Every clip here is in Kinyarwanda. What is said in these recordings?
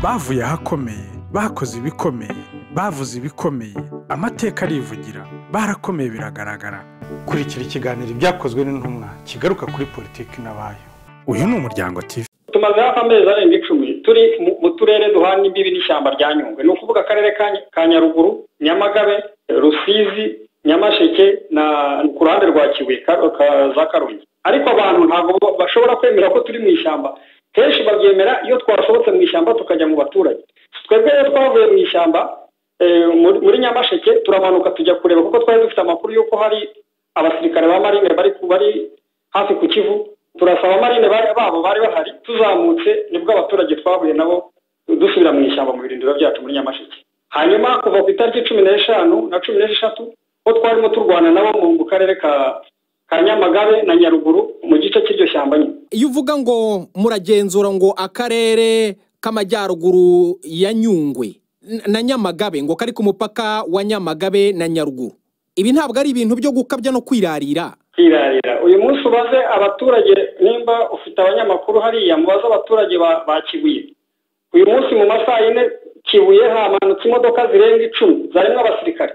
bavuye ahakomeye bakoze ibikomeye bavuze ibikomeye amateka arivugira barakomeye biragaragara kurikira ikiganiro ibyakozwe n'intumwa kigaruka kuri politiki n'abayo uyu ni umuryango TV tumaze hafi amezi arenga icumi turi mu turere duhana imbibi n'ishyamba rya nyungwe ni ukuvuga akarere ka nyaruguru nyamagabe rusizi nyamasheke na ku ruhande rwa kibuye za karongi ariko abantu ntabwo bashobora kwemera ko turi mu ishyamba kenshi babyemera iyo twasohotse mu ishyamba tukajya mu baturage twebwe iyo twavuye mu ishyamba muri nyamasheke turamanuka tujya kureba kuko twari dufite amakuru y'uko hari abasirikare ba marine bari hafi ku kivu turasaba amarine babo bari bahari tuzamutse nibwo abaturage twahuye nabo dusubira mu ishyamba mu birindiro byacu muri nyamasheke hanyuma kuva ku itariki cumi n'eshanu na cumi n'eshatu ho twarimo turwana nabo mu karere ka ka nyamagabe na nyaruguru mu gice cy'iryo shyamba nyine iyo uvuga ngo muragenzura ngo akarere k'amajyaruguru ya nyungwe na nyamagabe ngo kari ku mupaka wa nyamagabe na nyaruguru ibi ntabwo ari ibintu byo gukabya no kwirarira kwirarira uyu munsi ubaze abaturage nimba ufite abanyamakuru hariya mubaze abaturage ba kibuye uyu munsi mu masaha yine kibuye hamanutse imodoka zirenga icumi zarimo abasirikare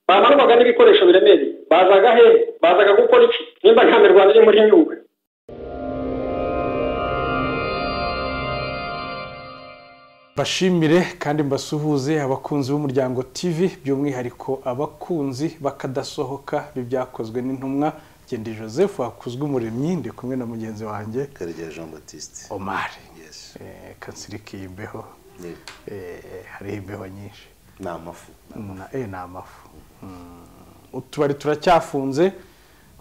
bamanurwaga n'ibikoresho biremereye bazaga hehe bazaga gukora iki nimba nta mirwano iri muri nyungwe bashimire kandi mbasuhuze abakunzi b'umuryango tv by'umwihariko abakunzi bakadasohoka b'ibyakozwe n'intumwa genda joseph wakuzwe umuremyi ndi kumwe na mugenzi wanjye karegeya jean batiste omari kansirike y'imbeho hariho imbeho nyinshi ni amafu ni amafu utubari turacyafunze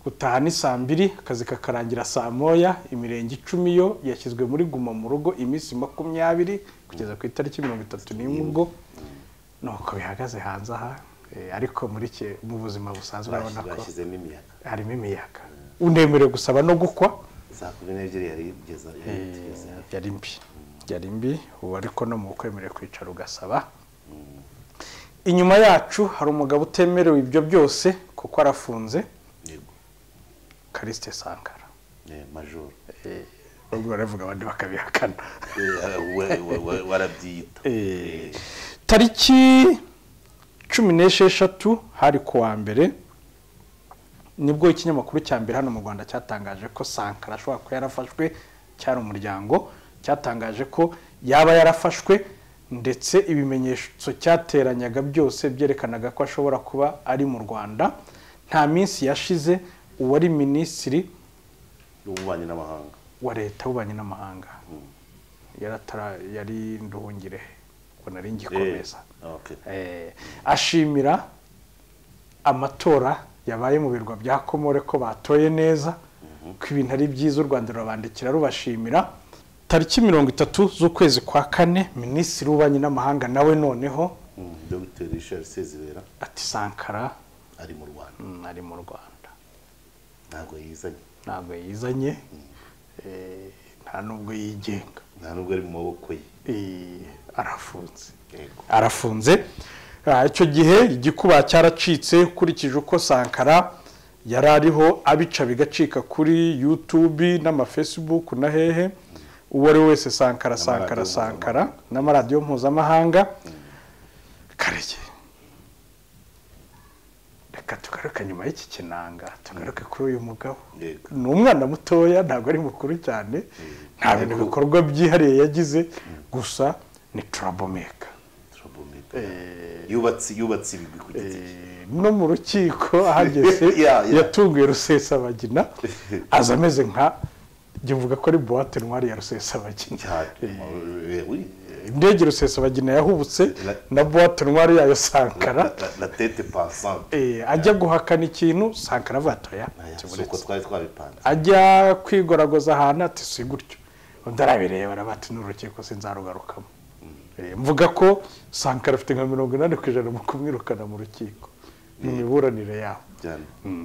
gutaha ni saa mbiri akazi kakarangira saa moya imirenge icumi yo yashyizwe muri guma mu rugo iminsi makumyabiri kugeza ku itariki mirongo itatu n'imwe ubwo nuko bihagaze hanze aha ariko muri mu buzima busanzwe urabona ko bashyizemo imiyaga harimo imiyaga unemerewe gusaba no gukwa saa kumi n'ebyiri yari igeze yari mbi yari mbi ubu ariko no mu kwemerewe kwicara ugasaba inyuma yacu hari umugabo utemerewe ibyo byose kuko arafunze karisite sangara majoro ubwo baravuga abandi bakabihakana warabyita tariki cumi n'esheshatu hari ku wa mbere nibwo ikinyamakuru cya mbere hano mu rwanda cyatangaje ko sankara ashobora kuba yarafashwe cyari umuryango cyatangaje ko yaba yarafashwe ndetse ibimenyetso cyateranyaga byose byerekanaga ko ashobora kuba ari mu rwanda nta minsi yashize uwari minisitiri ububanyi n'amahanga wa leta w'ububanyi n'amahanga yari nduhungire ngo nari ngikomeza ashimira amatora yabaye mu birwa bya komore ko batoye neza ko ibintu ari byiza u rwanda rurabandikira rubashimira tariki mirongo itatu z'ukwezi kwa kane minisitiri w'ububanyi n'amahanga nawe noneho dr richard sezibera ati sankara ari mu rwanda ari mu rwanda ntabwo yizanye ntabwo yizanye nta nubwo yigenga nta nubwo ari mu maboko ye arafunze arafunze icyo gihe igikuba cyaracitse ukurikije uko sankara yari ariho abica bigacika kuri yutubi n'amafesibuku na hehe uwo ari we wese sankara sankara sankara n'amaradiyo mpuzamahanga karege reka tugaruke nyuma y'iki kinanga tugaruke kuri uyu mugabo ni umwana mutoya ntabwo ari mukuru cyane nta bintu bikorwa byihariye yagize gusa ni turabomeka yubatse yubatse ibigwi ku giti no mu rukiko ahageze yatunguye rusesabagina aza ameze nka njye mvuga ko ari buwate ntwari ya rusesabagina indege rusesabagina yahubutse na buwate ntwari yayo sankara na tete pasante ajya guhakana ikintu sankara avatoya suko twari twabipanze ajya kwigoragoza ahantu ati si gutyo undi arabireba arabati n'urukiko sinzarugarukamo mvuga ko sankara afite nka mirongo inani ku ijana mu kumwirukana mu rukiko mu miburanire yabo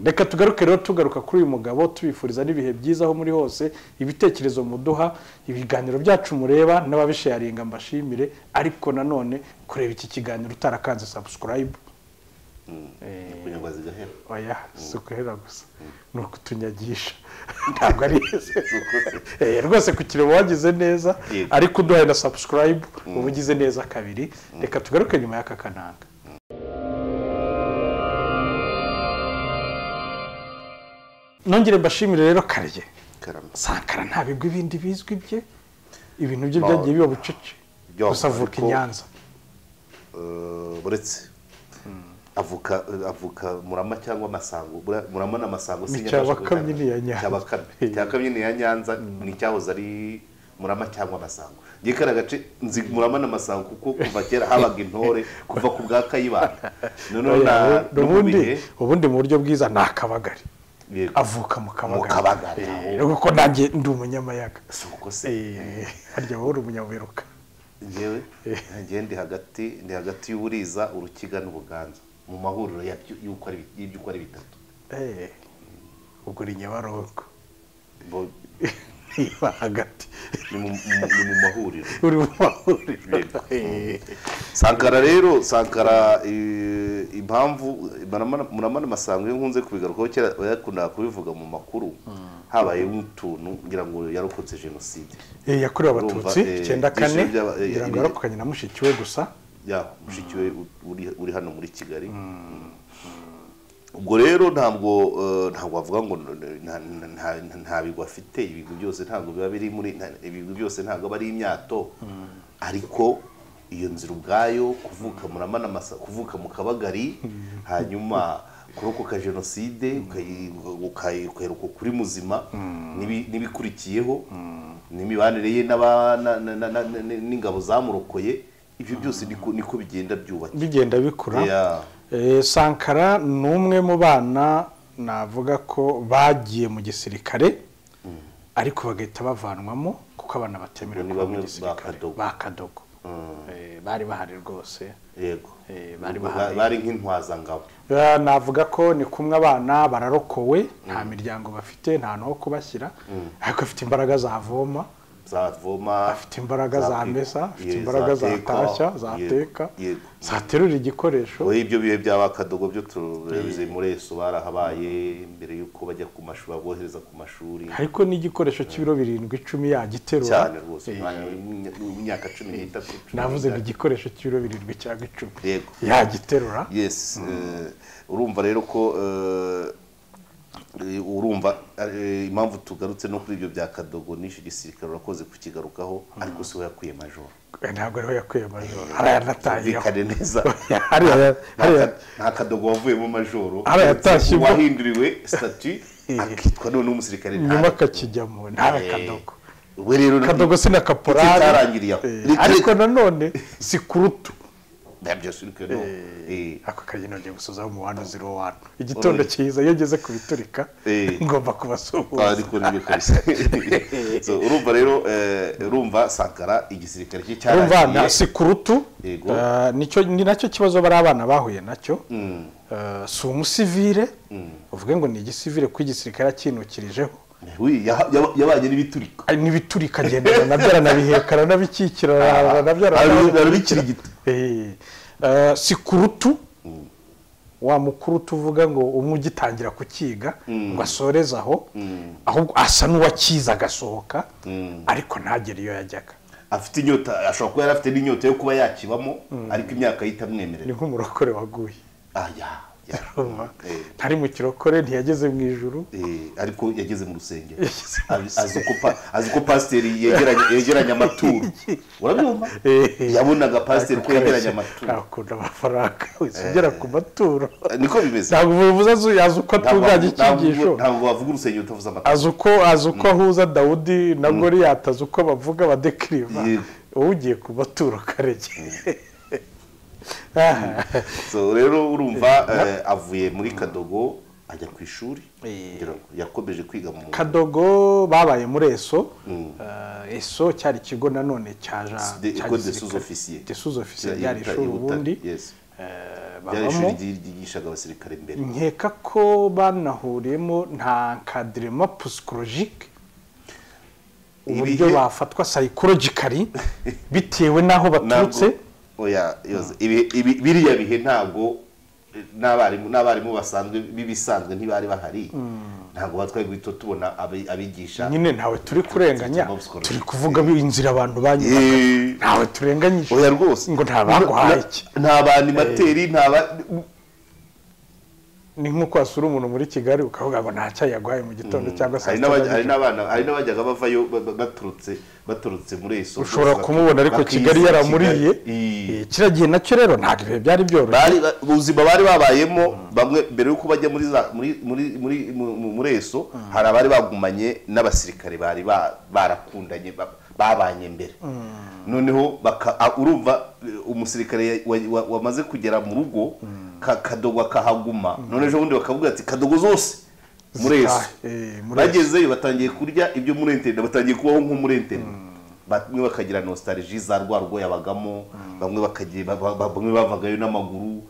reka tugaruke rero tugaruka kuri uyu mugabo tubifuriza n'ibihe byiza aho muri hose ibitekerezo muduha ibiganiro byacu mureba n'ababisharinga mbashimire ariko nanone kureba iki kiganiro utarakanze sabusikarayibu kunyagwa zigahera oya si uguhera gusa ni ukutunyagisha ntabwo ari Eh, rwose ku kire wagize neza Yego. ariko uduhaye na sabusikarayibu uba ugize neza kabiri reka tugaruke nyuma y'aka kananga nongere mbashimire rero karye karama sankara nta bigwi bindi bizwi bye ibintu bye Ba- byagiye biba bucece Yo, gusa avuka ariko- i nyanza Eh, uretse avuka avuka murama cyangwa masango Bura- murama na masango Ni sinyabasha Cyabakamyi ni iya Nyanza. Cyabakamyi. Eh. Cyabakamyi ni iya nyanza ni icyahoze ari murama cyangwa masango ngiye kariya gace nzi murama na masango kuko kuva kera habaga intore kuva ku bwa kayibanda noneho na Oya, no mu bihe ubundi ubundi mu buryo bwiza ni akabagari yego, avuka mu mu kabagari kabagari Eh, aho. kuko nanjye ndi umunyamayaga si uko se Eh, harya wowe uri umunyabuheruka ngewe ngewe ndi hagati ndi hagati y'uburiza urukiga n'ubuganza mu mahuriro yabyo- y'uko ari bi- y'ibyo uko ari bitatu Eh, ubwo uri nyabarongo Bo- niba hagati ni mu- mu ni mu mahuriro uri mu mahuriro Yego. Eh, sankara rero sankara eh, impamvu Muramana- muramana masango iyo nkunze kubigarukaho kera yakundaga kubivuga mu makuru habaye nk'utuntu ngira ngo yarokotse jenoside eh, yakorewe Urumva, abatutsi eh, icyenda kane ibyishimo by'aba- eh, ngira ngo ibi- yarokokanye na mushiki we gusa ya mushiki we u- uri- uri hano muri kigali ubwo rero ntabwo eh, ntabwo wavuga ngo n- nta- nta- nta- nta bigwi afite ibigwi byose ntabwo biba biri muri nta- ibigwi byose ntabwo aba ari imyato ariko iyo nzira ubwayo kuvuka muramana masa kuvuka mu kabagari hanyuma kurokoka jenoside ukayi- ukayi- ukaheruka kuri muzima n'ibi- n'ibikurikiyeho n'imibanire ye n'aba- na- na- na- na- na- n'ingabo zamurokoye ibyo byose niko niko bigenda byubaka bigenda bikura Yeah. Eh, sankara ni umwe mu bana navuga ko bagiye mu gisirikare ariko bagahita bavanwamo kuko abana batemerewe Ni kuba bamwe mu ba gisirikare Kadogo. ba kadogo Eh, bari bahari rwose yego Eh, bari Ubwo bahaye. bari nk'intwazangabo Eh, navuga ko ni kumwe abana bararokowe nta miryango bafite nta n'aho kubashyira ariko afite imbaraga zavoma zavoma afite imbaraga za- zamesa afite ye, imbaraga zateka, zatarashya ye- zateka yego zaterura igikoresho Oya, ibyo bihe by'abakadogo byo turebye muri eso barahabaye mbere y'uko bajya ku mashuri abohereza ku mashuri ariko n'igikoresho cy'ibiro birindwi icumi yagiterura cyane rwose Eh, umwanya w'imya- w'imyaka cumi n'itatu cumi navuze ngo n'itanu. igikoresho cy'ibiro birindwi cyangwa icumi Yego. yagiterura yes eh, urumva rero ko eh, eh, urumva eh, impamvu tugarutse no kuri ibyo bya kadogo n'icyo gisirikare urakoze kukigarukaho ariko si we yakwiye majoro ntabwo ariho yakwiye majoro hariya yanatahiriyeho Byumvikane neza hariya hariya nta kadogo wavuyemo majoro Hariya yatashye mo. uwahinduriwe statu akitwa none umusirikare nyuma akakijyamo ntabe kadogo we rero na- kadogo si na kaporari Iki cyarangiriye aho. Eh, Reka- ariko nanone si kurutu Nta byo asirika, no. Eh, ako kageni ngiye gusozaho mu wano ziro wano igitondo cyiza iyo ngeze ku biturika Eh. ngomba kubasuhuza ariko nibyo kabisa So, urumva rero eh, urumva sankara igisirikare cye urumva cyarangiye na si kurutu Yego. Eh, nicyo ni nacyo kibazo bari abana bahuye nacyo Eh, si umusivire uvuge ngo ni igisivire kuko igisirikare yakinukirijeho Wi, ya- ya- yabanye n'ibiturika Ari n'ibiturika agendana nabyo aranabiheka aranabikikira arara- nabyo Arabi- arabikirigita. Eh, eh, si kurutu wa mukuru tuvuga ngo umwe ugitangira kukiga ngo asoreze aho ahubwo asa n'uwakiza agasohoka ariko ntagere iyo yajyaga afite inyota ashobora kuba yari afite n'inyota yo kuba yakibamo ariko imyaka ye itamwemerera ni nk'umurokore waguye Ah, ya, ya. Urumva? Eh. ntari mu kirokore ntiyageze mu ijuru Eh, ariko yageze mu rusengero Yageze mu Azi- azi ko pa- azi ko pasiteri yegeranya- yegeranya amaturo urabyumva Eh. yabonaga pasiteri Ariko ko yegeranya karashya, amaturo ntakunda amafaranga wese ugera ku maturo niko bimeze ntabwo bivuze azi- azi uko Ntabwo atunganya wavu- ntabwo- icyigisho ntabwo wavuga urusengero utavuze amaturo azi uko azi uko ahuza dawudi na goriyati azi uko bavuga badekiriva Yego. wowe ugiye ku maturo karege So, rero urumva eh, avuye muri kadogo ajya ku ishuri Eh. ngira ngo yakomeje kwiga mu kadogo babaye muri eso Eh, eso cyari ikigo nanone cya ja De- cya Ecole des gisirikare. sous-officiers. Des sous-officiers, Iya- ryari Ibuta- ishuri Ibuta, ubundi yes. eh, byari ishuri babamo ryi- ryigishaga abasirikare imbere nkeka ko banahuriyemo nta nkadirema psychologique uburyo Ibihe- bafatwa psychologically bitewe n'aho baturutse oya yoze ibi- ibi- biriya bihe ntabwo n'abarimu n'abarimu basanzwe b'ibisanzwe ntibari bahari ntabwo batwaye guhita tubona abi- abigisha nyine ntawe turi kurenganya Bob Scott. turi kuvuga inzira abantu banyuraga Eh, ntawe turenganyije oya rwose ngo nta baguhaye iki nta banimateri nta ba- ni nk'uko wasura umuntu muri kigali ukavuga ngo nta cyayi yaguhaye mu gitondo cyangwa saa sita hari n'abajya- za hari nijoro n'abana hari n'abajyaga bavayo ba- ba- baturutse baturutse muri eso ushobora kumubona ariko kigali yaramuriye Eh, kiriya gihe nacyo rero ntabwo ibihe byari byoroshye bari ba- ubuzima bari babayemo bamwe mbere yuko bajya muri za muri muri muri mu- mu- muri eso hari abari bagumanye n'abasirikare bari ba- barakundanye ba- babanye mbere noneho baka- a- urumva eh, umusirikare ya- wa- wa- wamaze kugera mu rugo ka- kadogo akahaguma none ejo bundi bakavuga ati kadogo zose muri eso Eh, muri eso. bagezeyo batangiye kurya ibyo muri enterinete batangiye kubaho nko muri enterinete bamwe bakagira nostalgie za rwa rugo yabagamo bamwe bakagira ba- ba- bamwe bavagayo n'amaguru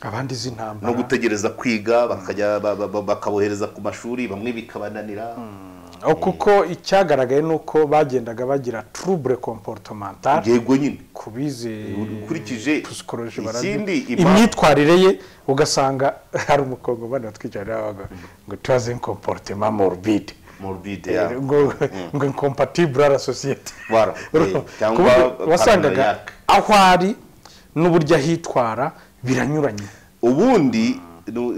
abandi izi no ntambara gutegereza kwiga bakajya ba- ba- ba- bakabohereza ku mashuri bamwe bikabananira aho kuko icyagaragaye ni uko bagendaga bagira trouble comportemental yego nyine ku bize ukurikije psychology ikindi barazi impamvu- imyitwarire ye ugasanga hari umukongomani watwicarira wabaga ngo tuhaze comportement morbide morbide Eh, ya- ngo ngo incompatible à la société Voilà. Eh, cyangwa Kuburyo wasangaga paranoiaque. aho ari n'uburyo ahitwara biranyuranye ubundi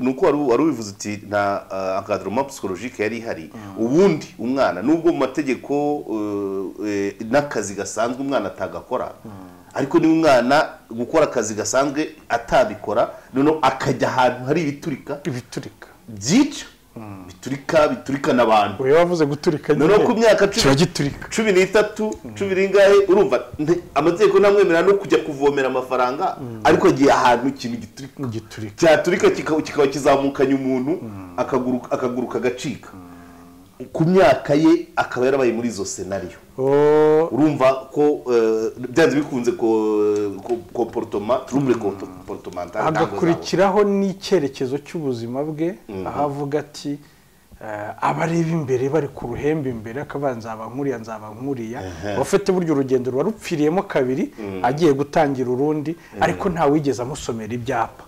ni uko wari- wari ubivuze uti nta eh, encadrement psychologique yari ihari ubundi umwana nubwo mu mategeko eh, eh, n'akazi gasanzwe umwana atagakora ariko niba umwana gukora akazi gasanzwe atabikora noneho akajya ahantu hari ibiturika ibiturika byica biturika biturika n'abantu uyu wavuze guturika nyine noneho ku myaka cumi- kiba giturika cumi n'itatu cumi n'ingahe urumva nte- amategeko ntamwemerera no kujya kuvomera amafaranga ariko agiye ahantu ikintu giturika giturika cyaturika kika- kikaba kizamukanye umuntu akaguruka akaguruka agacika ku myaka ye akaba yarabaye muri izo senariyo Oh, urumva ko eh, byanze bikunze komportoma turumure komportomantal hagakurikiraho n'icyerekezo cy'ubuzima bwe aho avuga ati eh, abareba imbere bari ku ruhembe imbere akavuga nzaba nkuriya nzaba nkuriya abafite burya urugendo ruba rupfiriyemo kabiri agiye gutangira urundi ariko ntawigeze amusomera ibyapa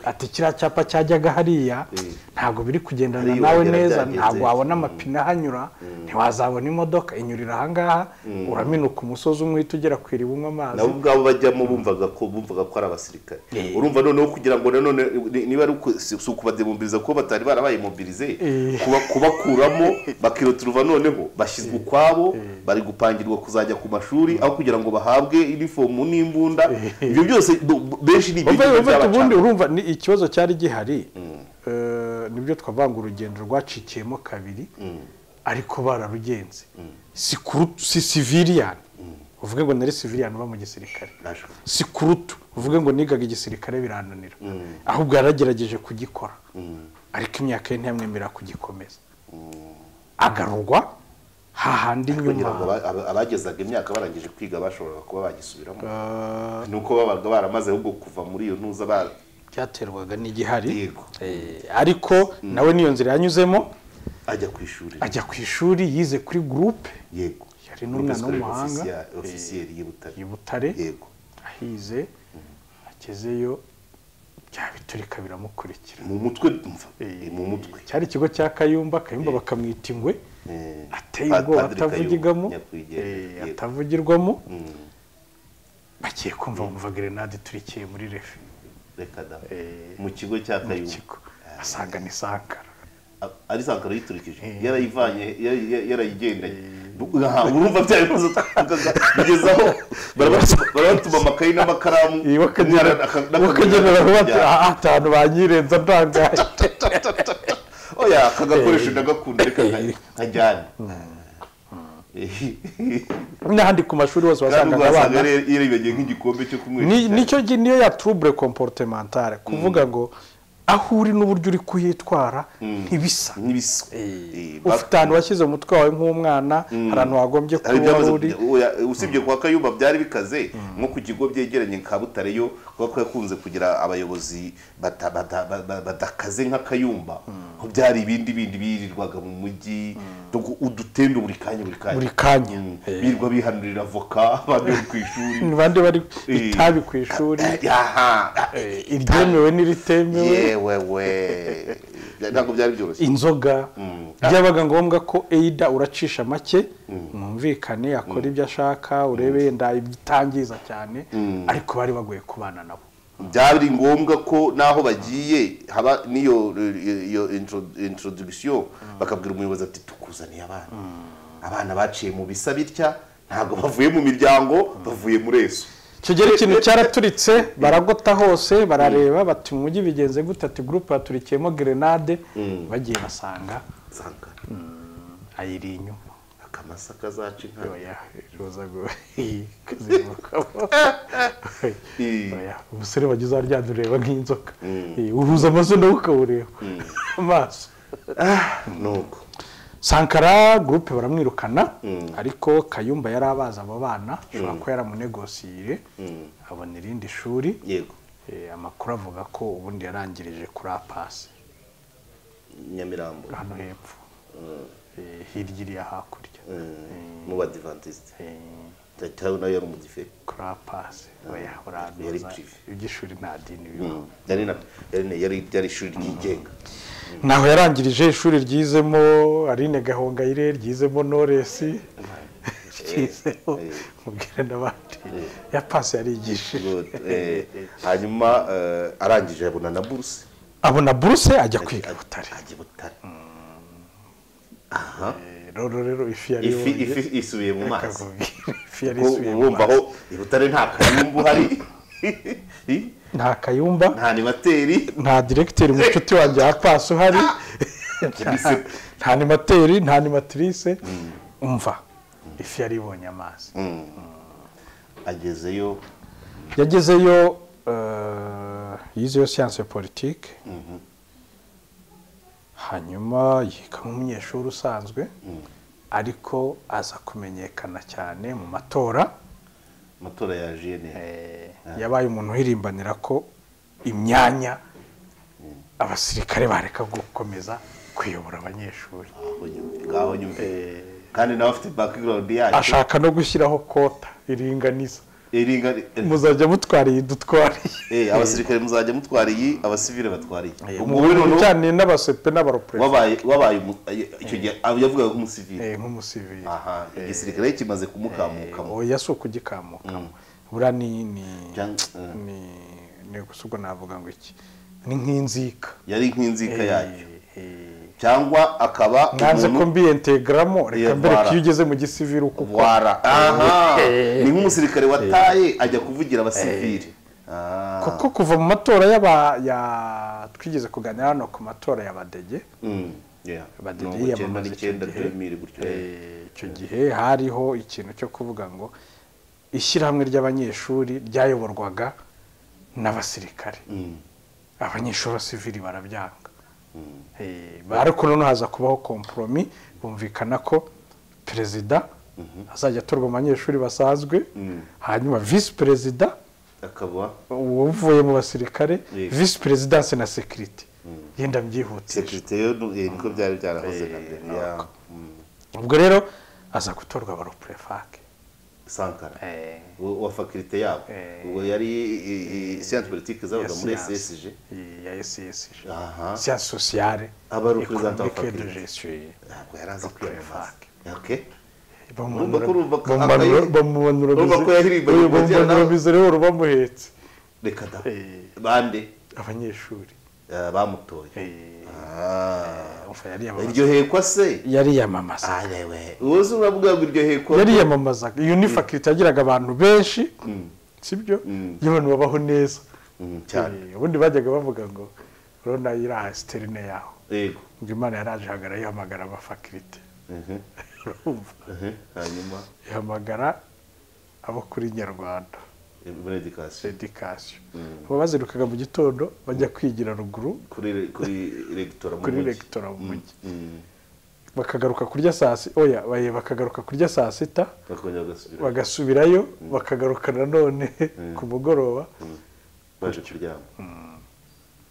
ati kiriya cyapa cyajyaga hariya ntabwo biri kugendana Hariya nawe wagera neza byagenze. ntabwo wabona amapine ahanyura ntiwazabona imodoka inyurira ahangaha uraminuka umusozi umwe uhita ugera ku iriba unywa amazi nabo ubwabo bajyamo bumvaga ko bumvaga ko ari abasirikare urumva noneho kugira ngo nanone ni- niba ari uku- si si ukubademobiriza kuko batari barabaye mobirize kuba kubakuramo bakiroturuva noneho bashyizwe ukwabo bari gupangirwa kuzajya ku mashuri aho kugira ngo bahabwe inifomu n'imbunda ibyo byose do- benshi ni ibintu uvuye uvuye ubundi byabacana urumva ni ikibazo cyari gihari Eh, nibyo twavanga urugendo rwacikiyemo kabiri ariko bararugenze si kurutu si siviriyani uvuge ngo nari siviriyani uba mu gisirikare Nashwe. si kurutu uvuge ngo nigaga igisirikare birananira ahubwo yaragerageje kugikora ariko imyaka ye ntiyamwemerera kugikomeza agarurwa hahandi kugira ngo inyuma aba- aba- abagezaga imyaka barangije kwiga bashoboraga kuba bagisubiramo ni uko babaga baramaze ahubwo kuva muri iyo ntuza ba- byaterwaga n'igihari Yego. Eh, ariko nawe niyo nzira yanyuzemo ajya ku ishuri ajya ku ishuri yize kuri gurupe yego Yari n'umwana w'umuhanga. ofisiyeri y'i Butare i butare yego ahize agezeyo bya biturika biramukurikira mu mutwe mva mu mutwe cyari ikigo cya kayumba kayumba bakamwita ingwe Eh, ateye Padiri ubwoba Kayumba, atavugirwamo nyakwigendera, eh, yego. atavugirwamo bagiye kumva bumva gerenade iturikiye muri refe reka da Eh, mu kigo cya mu kayumba kigo asanga ni sankara A- ari sankara yiturikije yarayivanye yari- yari- yarayigendanye Bu- aha, urumva bya bibazo twavugaga bigeze aho barabatuma- barabatuma amakayi n'amakaramu umwana aka- n'akadobo bakagenera bati yakajya- aha ahantu banyirenza ntangaye oya aka gakoresho ndagakunda reka nka- nkajyane n'ahandi ku mashuri hose kandi ubwo wasangaga wasanga abana yari- yaribagiye nk'igikombe cyo Ni- kumwica nicyo gi- niyo ya trouble comportementale kuvuga ngo aho uri n'uburyo uri kuyitwara ntibisa n'ibisa ufite ahantu washyize umutwe wawe nk'umwana hari ahantu wagombye hari kuba ibyamaze uri oya, usibye kwa kayumba byari bikaze nko ku kigo byegeranye nka butare yo kuba ko yakunze kugira abayobozi bata- bata- ba- ba- badakaze nka kayumba ko byari ibindi bindi birirwaga mu mujyi Dog- udutendo buri kanya buri kanya buri kanya Mm. birirwa bihanurira avoka abandi bari ku ishuri ni bande bari Eh. itabi ku ishuri Aha. iryemewe n'iritemewe yewe we ntabwo byari byoroshye inzoga byabaga ngombwa ko eida uracisha make mwumvikane akora ibyo ashaka urebe yenda ibitangiza cyane ariko bari bagoye kubana nabo byari ngombwa ko n'aho bagiye haba n'iyo iyo intro- introduction bakabwira umuyobozi ati tukuzaniye abana abana baciye mu bisa bitya ntabwo bavuye mu miryango bavuye muri eso icyo gihe ikintu cyaraturitse baragota hose barareba bati mu mujyi bigenze gute ati gurupe yaturikiyemo gerenade bagiye basanga nsanga ayiri inyuma akamasa kazaca inka oya roza ngo kazimukamo Eh, oya umusore wagize aho aryamye ureba nk'inzoka Eh, uhuza amaso nawe ukawureba amaso nuko sankara gurupe baramwirukana ariko kayumba yari abazi abo bana ashobora kuba yaramunegosiyire abona irindi shuri yego Eh, amakuru avuga ko ubundi yarangirije kuri apasi nyamirambo hano hepfo Eh, hirya iriya hakurya mu badivantiste Eh, tawe nawe yari umudiferi kuri apasi oya Yari uranduza privé. iby'ishuri nta dini bibaho yari na- yari na- yari yari ishuri ryigenga naho yarangirije ishuri ryizemo Aline Gahongayire ryizemo Noresi ryizemo mubwire n'abandi ya pasi yarigishije Good. Eh, hanyuma eh, arangije abona na buruse abona buruse ajya kwiga i butare ajya i butare rero rero ifi yari ifi yonye, ifi isubiye mu mazi akakubwira, ifi yari Kuko isubiye mu urumva mazi aho i butare nta kayumbu hari nta kayumba nta animateri nta diregiteri mushuti wanjye wa pasi uhari Yise- nta animateri nta animatrice umva ifi yari ibonye amazi agezeyo yagezeyo eh, yizeyo siyanse politike hanyuma yiga nk'umunyeshuri usanzwe ariko aza kumenyekana cyane mu matora amatora ya jene Eh, yabaye umuntu uhirimbanira ko imyanya abasirikare bareka gukomeza kuyobora abanyeshuri ngaho nyumve kandi nawe afite background yacu ashaka no gushyiraho kota iringaniza Iringa- muzajya mutwara iyi dutwariye Eh, abasirikare muzajya mutwara iyi abasivile batwara iyi umuntu umuntu noneho cyane n'abasepe n'abaropereza wabaye wabaye umu- icyo gihe yavugaga nk'umusivile Eh, nk'umusivili aha igisirikare kimaze kumukamukamo oya si ukugikamukamo buriya ni ni Cyangwa, eh. ni ni gusa ubwo navuga ngo iki ni nk'inzika yari nk'inzika yacyo Eh, eh. cyangwa akaba nkanze ko mbiyentegaramo reka Iya, mbere ko vara. iyo ugeze mu gisivili uko ukora wara aha ni nk'umusirikare wataye ajya kuvugira abasivili Ah, kuko kuva mu matora y'aba ya twigize kuganira hano ku matora y'abadege mm, yeah. Badege Mirongo icyenda yiyamamaza n'icyenda icyo gihe. demiri gutyo Eh, icyo gihe hariho ikintu cyo kuvuga ngo ishyirahamwe ry'abanyeshuri ryayoborwaga n'abasirikare Mm, abanyeshuri b'abasivili barabyanga Eh, ariko noneho haza kubaho komporomi bumvikana ko perezida azajya atorwa mu banyeshuri basanzwe hanyuma visi perezida akaba uvuye mu basirikare Yego. visi perezidanse na sekirite yenda mbyihutisha sekirite niko byari byarahoze na mbere ya mm, ubwo rero aza gutorwa abaroperefake sankara wa wa fakirite yabo Eh. ubwo yari i- i- siyansi politike zabaga muri ssg ya esiyesije aha siyansi sosiyale Aba ari representant wa ekonomike de faculty. gestion ntabwo yari azi kwiyamamaza Prefak. Okay. bamumanura ko urumva ko akaye- bamumanura urumva ko yahirimbanye oya, mu kugera bamumanura nawe. bizerero bamuhetse reka da Eh. bande abanyeshuri Eh, bamutoye Eh, Ah. umva yariyamamaza- iryohekwa se yariyamamaza arewe ubuze uravuga ngo iryohekwa yariyamamazaga iyo ni fakirite yagiraga abantu benshi sibyo iyo abantu babaho neza Mm, cyane Eh, ubundi bajyaga bavuga ngo urabona iriya siterine yaho yego ngo imana yaraje hagara yihamagara abafakirite Mhm, urumva mhm. hanyuma ihamagara abo kuri nyarwanda muri edikasiyo edikasiyo baba bazirukaga mu gitondo bajya kwigira ruguru kuri re- kuri regitora mu kuri mujyi. regitora mu mujyi Mm. bakagaruka kurya saa sita oya baye bakagaruka kurya saa sita bakongera bagasubira bagasubirayo bakagaruka nanone ku mugoroba baje kuryama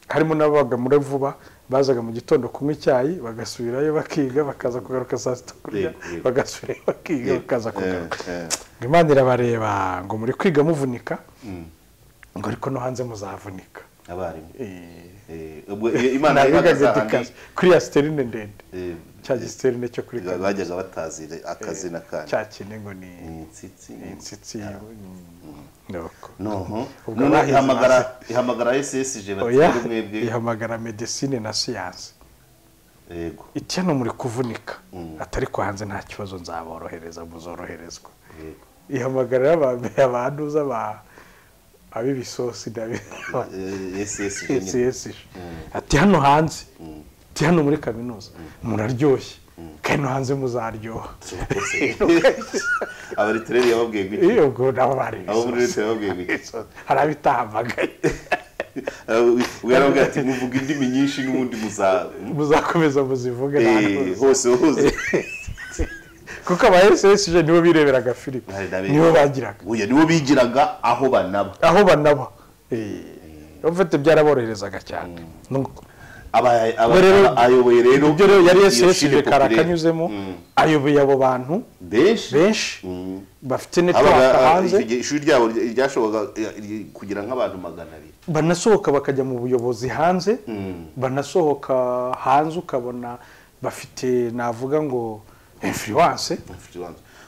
harimo n'ababaga muri vuba bazaga mu gitondo kunywa icyayi bagasubirayo bakiga bakaza kugaruka saa sita kurya Yego, yego. bagasubirayo bakiga bakaza kugaruka Eh, eh. ngo imana irabareba ngo muri kwiga muvunika ngo ariko no hanze muzavunika abarimu Eh, Eh, ubwo iyo imana nabigaga yabagaza edikasi handi, kuri ya siterine ndende eh, cya gisiterine cyo kuri ba- bajyaga batazira akazi n'akandi cya kine ngo ni imitsitsi ni insitsi yiwe nuko noneho Ubwo noneho bahize ihamagara ihamagara ssg oya batera mwebwe ihamagara medesine na siyanse yego iti hano muri kuvunika atari ko hanze nta kibazo nzaborohereza muzoroherezwa yego ihamagara aba- abanduza ba ab'ibisosi n'abi- ssg nyine CCS. ati hano hanze ati hano muri kaminuza muraryoshye kandi no hanze muzaryoha abaritireri yababwiye gutya iyo ubwo nabo bari abo muri ibisosi. leta yababwiye gutya hari abitahamagaye uyarabwira ati muvuga indimi nyinshi n'ubundi muza muzakomeza muzivuge nta Eh, ntuza." hose hose kuko aba ssg nibo bireberaga filipe Hari n'abe- nibo bagiraga Oya, nibo bigiraga aho banaba aho banaba mfite byaraboroherezaga cyane Nuko. Aba- aba- Ubwo rero- abayoboye rero ibyo rero yari iyo ssg Chine Populaire. karakanyuzemo ayoboye abo bantu benshi benshi Mm. bafite netiwaka Habaga- hanze igihe ishuri ryabo ry- ryashoboraga eh, kugira nk'abantu magana abiri banasohoka bakajya mu buyobozi hanze banasohoka hanze ukabona bafite navuga ngo influence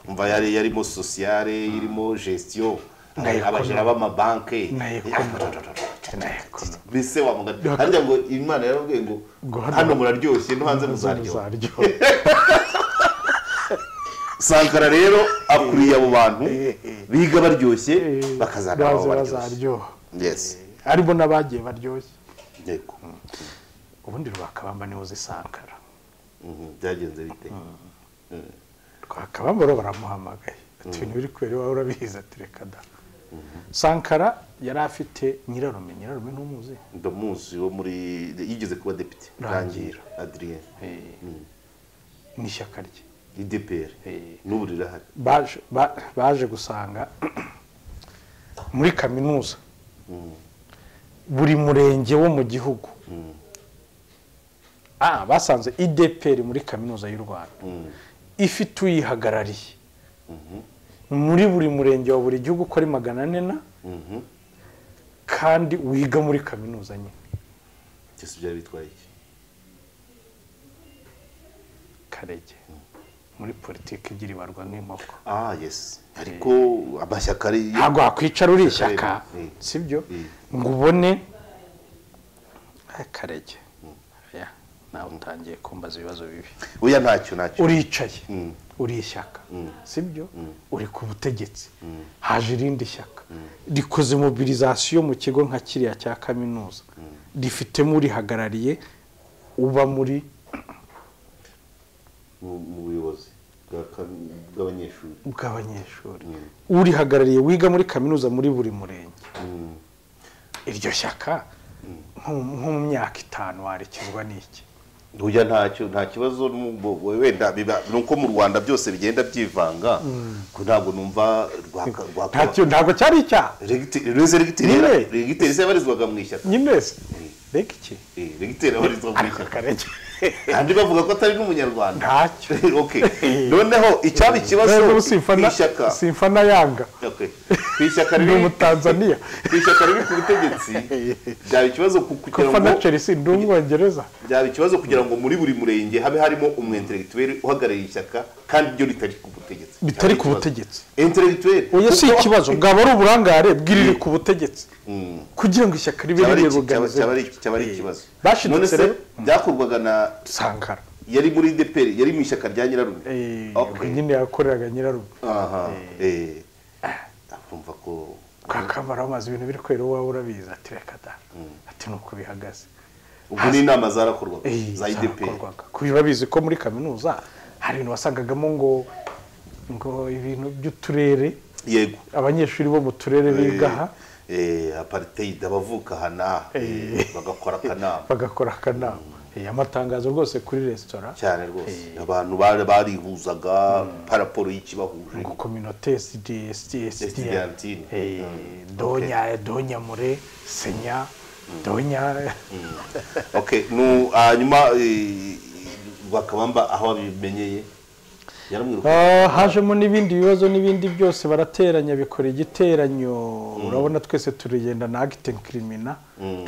umva yari yarimo sosiyale irimo gestion Na aba- abajura economy. b'amabanki Na Eh, economy. ah, Na economy. mbese wamugana harya ngo imana yarabwiye ngo Ngo hano- hano muraryoshye no hanze muzaryoha zaryoha sankara rero akuriye abo bantu biga baryoshye bakazana baze abo baryoshye bazaryoha yes harimo n'abagiye baryoshye yego ubundi rwakabamba niho zisankara Mhm, byagenze bite rwakabamba rero baramuhamagaye ati ibintu biri kubera iwawe urabizi ati reka da sankara yari afite nyirarume nyirarume ntumuzi ndamuzi wo muri yigeze kuba depite Rangira. rangira adrien ni ishyaka rye idpr n'ubu rirahari baje ba- baje gusanga muri kaminuza buri murenge wo mu gihugu Ah, basanze ideperi muri kaminuza y'u rwanda ifite uyihagarariye muri buri murenge wa buri gihugu uko ari magana ane na kandi wiga muri kaminuza nyine byose byari bitwaye iki karege muri politiki igira ibarwa nk'inkoko ah yes ariko amashyaka ari ntabwo wakwicara uri ishyaka Mm. sibyo Mm. ngo ubone akarege Oya, nawe utangiye kumbaza ibibazo bibi oya ntacyo ntacyo uricaye Mm. uri ishyaka sibyo uri ku butegetsi haje irindi shyaka rikoze mobilizasiyo mu kigo nka kiriya cya kaminuza rifitemo urihagarariye uba muri mu mu buyobozi bwa kam- bw'abanyeshuri bw'abanyeshuri urihagarariye wiga muri kaminuza muri buri murenge iryo shyaka nko- nko mu myaka itanu warikizwa n'iki oya ntacyo nta kibazo n'ubwo wenda biba- ni uko mu rwanda byose bigenda byivanga ko ntabwo numva rwaka- rwaka- ntacyo ntabwo cyari icyaha Regite- ruze regiteri yari- Nyine. regiteri se yabarizwaga mu ishyaka nyine se reka iki Eh, regiteri abarizwa mu ariko ishyaka akarege kandi bavuga ko atari n'umunyarwanda Ntacyo. Okay. noneho icyaba ikibazo Rero ku simfana ishyaka simfana yanga Okay. ku ishyaka ni riri umutanzaniya ku ishyaka riri ku butegetsi byaba ikibazo ku- kugira kofana ngo chelsea ndi umwongereza byaba ikibazo kugira ngo muri buri murenge habe harimo umwenteregituweri uhagarariye ishyaka kandi ryo ritari ku butegetsi Bitari ku butegetsi. enteregituweri oya si ikibazo bwaba ari uburangare bw'iriri ku butegetsi kugira ngo ishyaka ribe ribuganize cyaba ari ikibazo Bashidutse none se rero. byakorwaga na sankara yari muri deperi yari mu ishyaka rya nyirarume Eh, ubwo Okay. nyine yakoreraga nyirarume aha eh urumva ko twakamara amazi ibintu biri kwera wowe urabizi ati reka da ati ni uko bihagaze ubwo ni inama zarakorwaga Eh, za ideperi zarakorwaga. Kuko biba bizi ko muri kaminuza hari ibintu wasangagamo ngo ngo ibintu by'uturere yego abanyeshuri bo mu turere biga aha eh, apartheid abavuka aha n'aha eh, bagakora akanama bagakora akanama Eh, amatangazo rwose kuri resitora cyane rwose abantu bari barihuzaga paraporo y'ikibahuje ngo kominote sidi Estudiantine. Eh, donya donya mure senya donya okay nu hanyuma eh, bakabamba aho babimenyeye yaramwiruka Ah, hajemo n'ibindi bibazo n'ibindi byose barateranya bikora igiteranyo urabona twese turigenda na acting criminal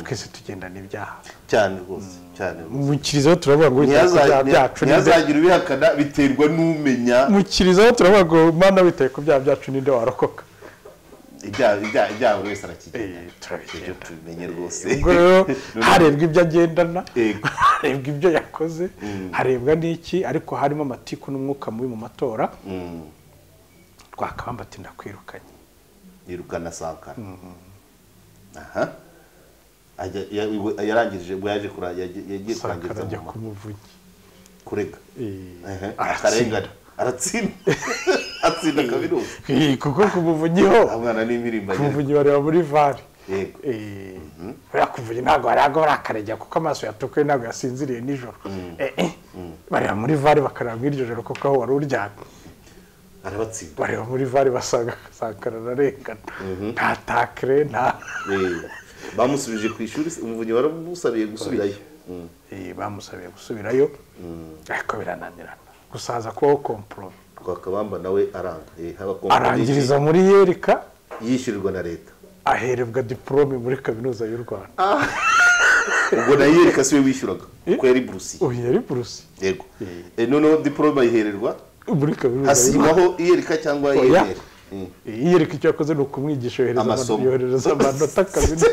twese tugenda n'ibyaha cyane rwose cyane rwose mukirizaho turavuga ngo wita ku byaha byacu ninde ntiyazagira ubihakana biterwa n'umenya mukirizaho turavuga ngo mana witaye ku byaha byacu ninde warokoka ibyaha ibyaha- ibyaha buri wese arakigenda Eh, ibyo turabigenda tubimenye rwose ubwo rero Noneho- harebwa ibyo agendana Yego. harebwa ibyo yakoze harebwa n'iki ariko harimo amatiku n'umwuka mubi mu matora Mm, twakabamba ati ndakwirukanye yirukana sankara aha Ajya- ya- iwe- yarangije ubwo yaje kura- yaje- yagiye sankara kurangiza ajya mu ma- kumuvunyi kurega Ehe, Eh, akarengane aratsinda atsinda kabirusi Eh, kuko kumuvunyiho umwana n'impirimbanyi kumuvunyi bareba muri vare Yego. Eh, buriya kumuvunyi ntabwo yari agahora akaregera kuko amaso yatukuye ntabwo yasinziriye nijoro Eh, eh, bareba muri vare bakareba muri iryo joro kuko aho wari uryamye arabatsinda bareba muri vare basanga sankara ararengana nta takire nta Eh, bamusubije ku ishuri se, umuvunyi waramusabiye gusubirayo Mm. Eh, bamusabiye gusubirayo ariko birananirana gusa haza kubaho komporome rwakabamba nawe aranga Eh, haba kompanyi arangiriza muri yerika yishyurirwa na leta aherebwa diporome muri kaminuza y'u rwanda ubwo nayo yereka siwe wishyuraga kuko yari burusiye uyu yari burusi yego Eh, noneho diporome ayihererwa muri kaminuza y'u Rwanda. hasigwaho iyereka cyangwa Oya. iyerera Mm. iyereka icyo yakoze ni ukumwigisha yohereza Amasomo. amano- yohereza amanota kaminuza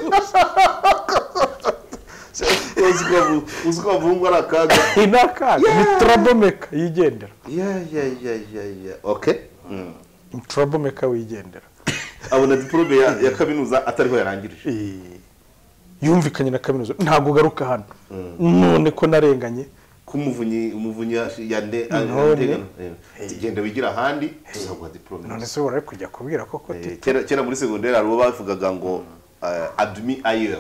uzi ko abu- uzi ko abahungu ari akaga iyi ni akaga ni turabomeka yigendera ya ya ya ya ya okay Mm. ni turabomeka wigendera abona diporome ya ya kaminuza atariho yarangirije Eh, yumvikanye na kaminuza ntabwo ugaruka hano none ko narenganye ko umuvunyi umuvunyi yande None. genda wigira ahandi tuzaguha diporome none se wari kujya kubwira koko ati Eh, kera kera muri segonderi hari uwo bavugaga ngo eh, admi ayer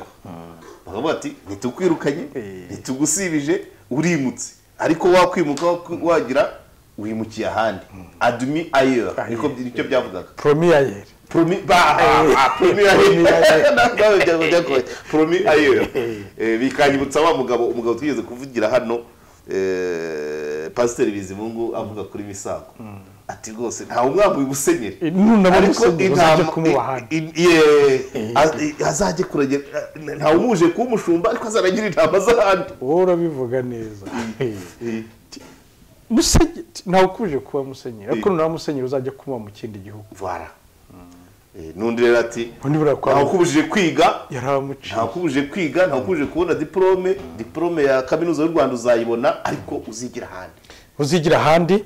bakavuga ati ntitukwirukanye Eh. ntitugusibije urimutse ariko wakwimuka wak- wagira wimukiye ahandi admi ayer niko nicyo byavugaga promiyayeri promi baha promi ayer nawe byago byagoye promi ayer Eh, bikanyibutsa wa mugabo umugabo twigeze kuvugira hano eh, pasiteri bizimungu avuga kuri misago ati rwose nta umwami wibusenyere nunabona umusenyeri uzajya intama- kumuba i- ahandi i- ye- az- i- azajye kuragera nta umuje kuba umushumba ariko azaragira intama z'ahandi wowe urabivuga neza musenyeri ntawe ukuje kuba musenyeri ariko nunaba musenyeri uzajya kumuba mu kindi gihugu vara Eh, n'undi rero ati Ubundi buriya kwa- ntawukubujije kwiga yaramuciye ntawukubujije kwiga ntawukubujije kubona diporome diporome ya kaminuza y'u rwanda uzayibona ariko uzigira ahandi uzigira ahandi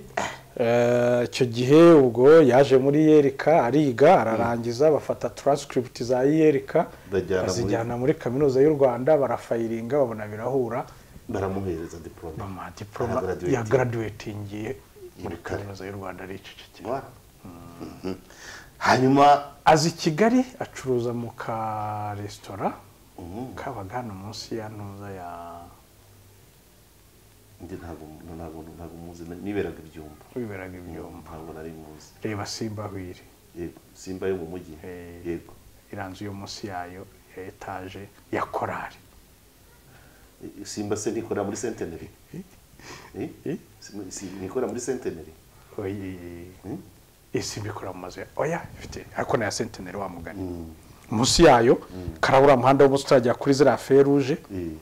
Eh, icyo gihe ubwo yaje muri yerika ariga ararangiza bafata transcript za yerika Bajyana muri- bazijyana muri kaminuza y'u rwanda barafayiringa babona birahura baramuhereza diporome bamuha diporoma Aragaraduwetinga. ya graduatingiye muri Kare. kaminuza y'u rwanda aricecekera Vara. Mhm. hanyuma aza i kigali acuruza mu karesitora kabaga hano munsi ya ntuza ya njye ntabwo ntabwo ntabwo muzi niberaga ibyumba wiberaga ibyombo ntabwo nari muzi reba simba hwiri yego simba yo mu mujyi Eh. yego iranzu yo munsi yayo ya etaje ya korari simba se ntikora muri centenary Eh? Simba- si- ntikora muri centenary isi mbikora mu mazu ya oya ifite ariko na ya sentineri wa mugani munsi yayo karabura muhanda w'umunsi utaragera kuri ziriya feruje Eh.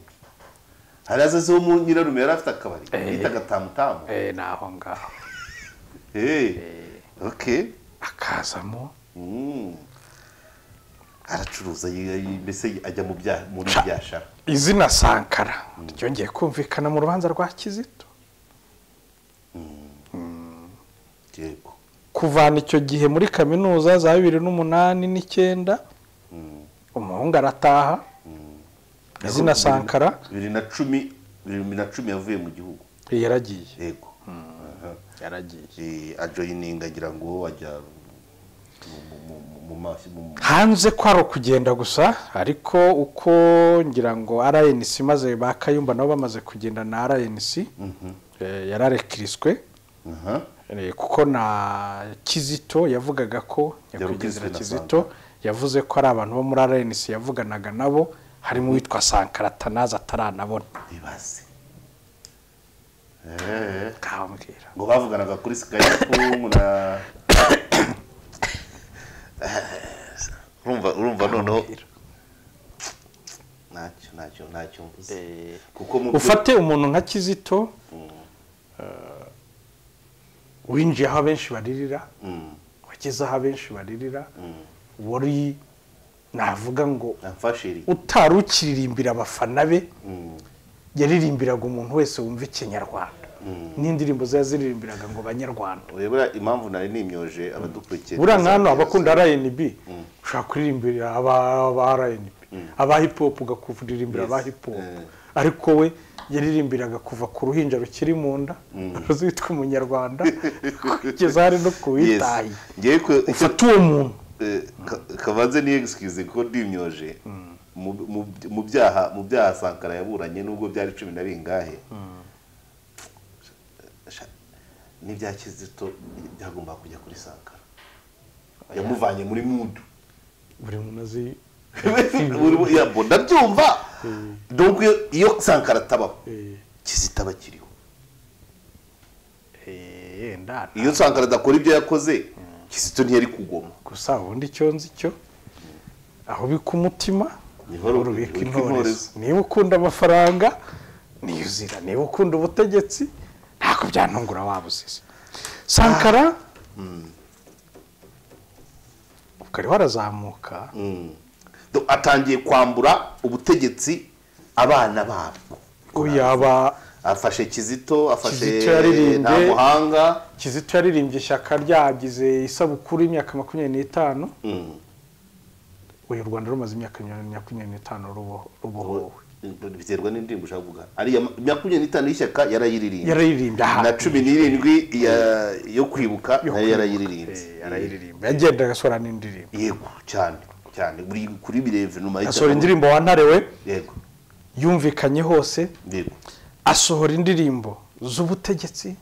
hari azaze wo mu nyirarume yari afite akabari bitaga tamutamu eh, ni aho ngaho Eh. okay akazamo Mm. aracuruza yi- yi- mbese ajya mu bya muri Ca- byashara izina sankara ryongeye kumvikana mu rubanza rwa kizito yego kuvana icyo gihe muri kaminuza za bibiri n'umunani n'icyenda umuhungu arataha izina sankara bibiri na cumi bibiri na cumi yavuye mu gihugu yaragiye yego yaragiye ajoyininga agira ngo ajya mu- mu- mu- mu mafi- mu- mu- hanze ko ari ukugenda gusa ariko uko ngira ngo rnc maze ba kayumba nabo bamaze kugenda na rnc yararekiriswe aha Eh, kuko na kizito yavugaga ko nyakwigendera Yarukizwe na kizito yavuze ko ari abantu bo muri rnc yavuganaga nabo harimo uwitwa sankara tanazi ataranabona bibaze Eh, nkambwira ngo bavuganaga kuri skype na urumva urumva noneho ntacyo ntacyo ntacyo mvuze kuko mu byo- ufate umuntu nka kizito eh, winjiye aho abenshi baririra Mm, wageze aho abenshi baririra mm. wari navuga ngo amfashiri utari ukiririmbira abafana be Mm, yaririmbiraga umuntu wese wumva ikinyarwanda Mm. n'indirimbo ze yaziririmbiraga ngo banyarwanda ubu buriya impamvu nari nimyoje abadukurikiye buriya nk'hano abakunda rnb ushobora kuririmbira aba- aba rnb aba hip hop ugakuririmbira aba Yes. hip hop Eh. ariko we yaririmbiraga kuva ku ruhinja rukiri mu nda ruzitwa umunyarwanda kugeza hari no ku Yes. witaye Ngewe ku- ufata uwo muntu Eh, ka- kabanze ni excuse kuko ndimyoje mu mu- mu byaha mu byaha sankara yaburanye nubwo byari cumi na bingahe Sha- n'ibya kizito byagomba kujya kuri sankara yamuvanye muri mudu buri muntu azi yabo ndabyumva donc iyo- iyo sankara atabaho kizito aba akiriho Eh, yenda nta- iyo sankara adakora ibyo yakoze kizito ntiyari kugoma gusa ubundi icyo nzi cyo aho ubika umutima Niho niho ru- rubika ubika intorezo intorezo. niba ukunda amafaranga niyo uzira niba ukunda ubutegetsi ntabwo byantungura waba uzize sankara ubwo ariho arazamuka Mm. Do- atangiye kwambura ubutegetsi abana babo ubu yaba afashe kizito Kizito afashe yaririmbye. nta muhanga kizito yaririmbye ishyaka ryagize isabukuru y'imyaka makumyabiri n'itanu uyu rwanda rumaze imyaka makumyabiri n'itanu ruboho- rubohowe biterwa n'indirimbo ushaka kuvuga ariya ma- makumyabiri n'itanu y'ishyaka yarayiririmbye yarayiririmbye na ahantu cumi n'irindwi ya- yo kwibuka yo nayo kwibuka. Eh, yarayiririmbye yarayiririmba yagendaga asohora n'indirimbo yego cyane cyane buri kuri bireve nyuma asohora indirimbo wa ntare we yego yumvikanye hose yego asohora indirimbo z'ubutegetsi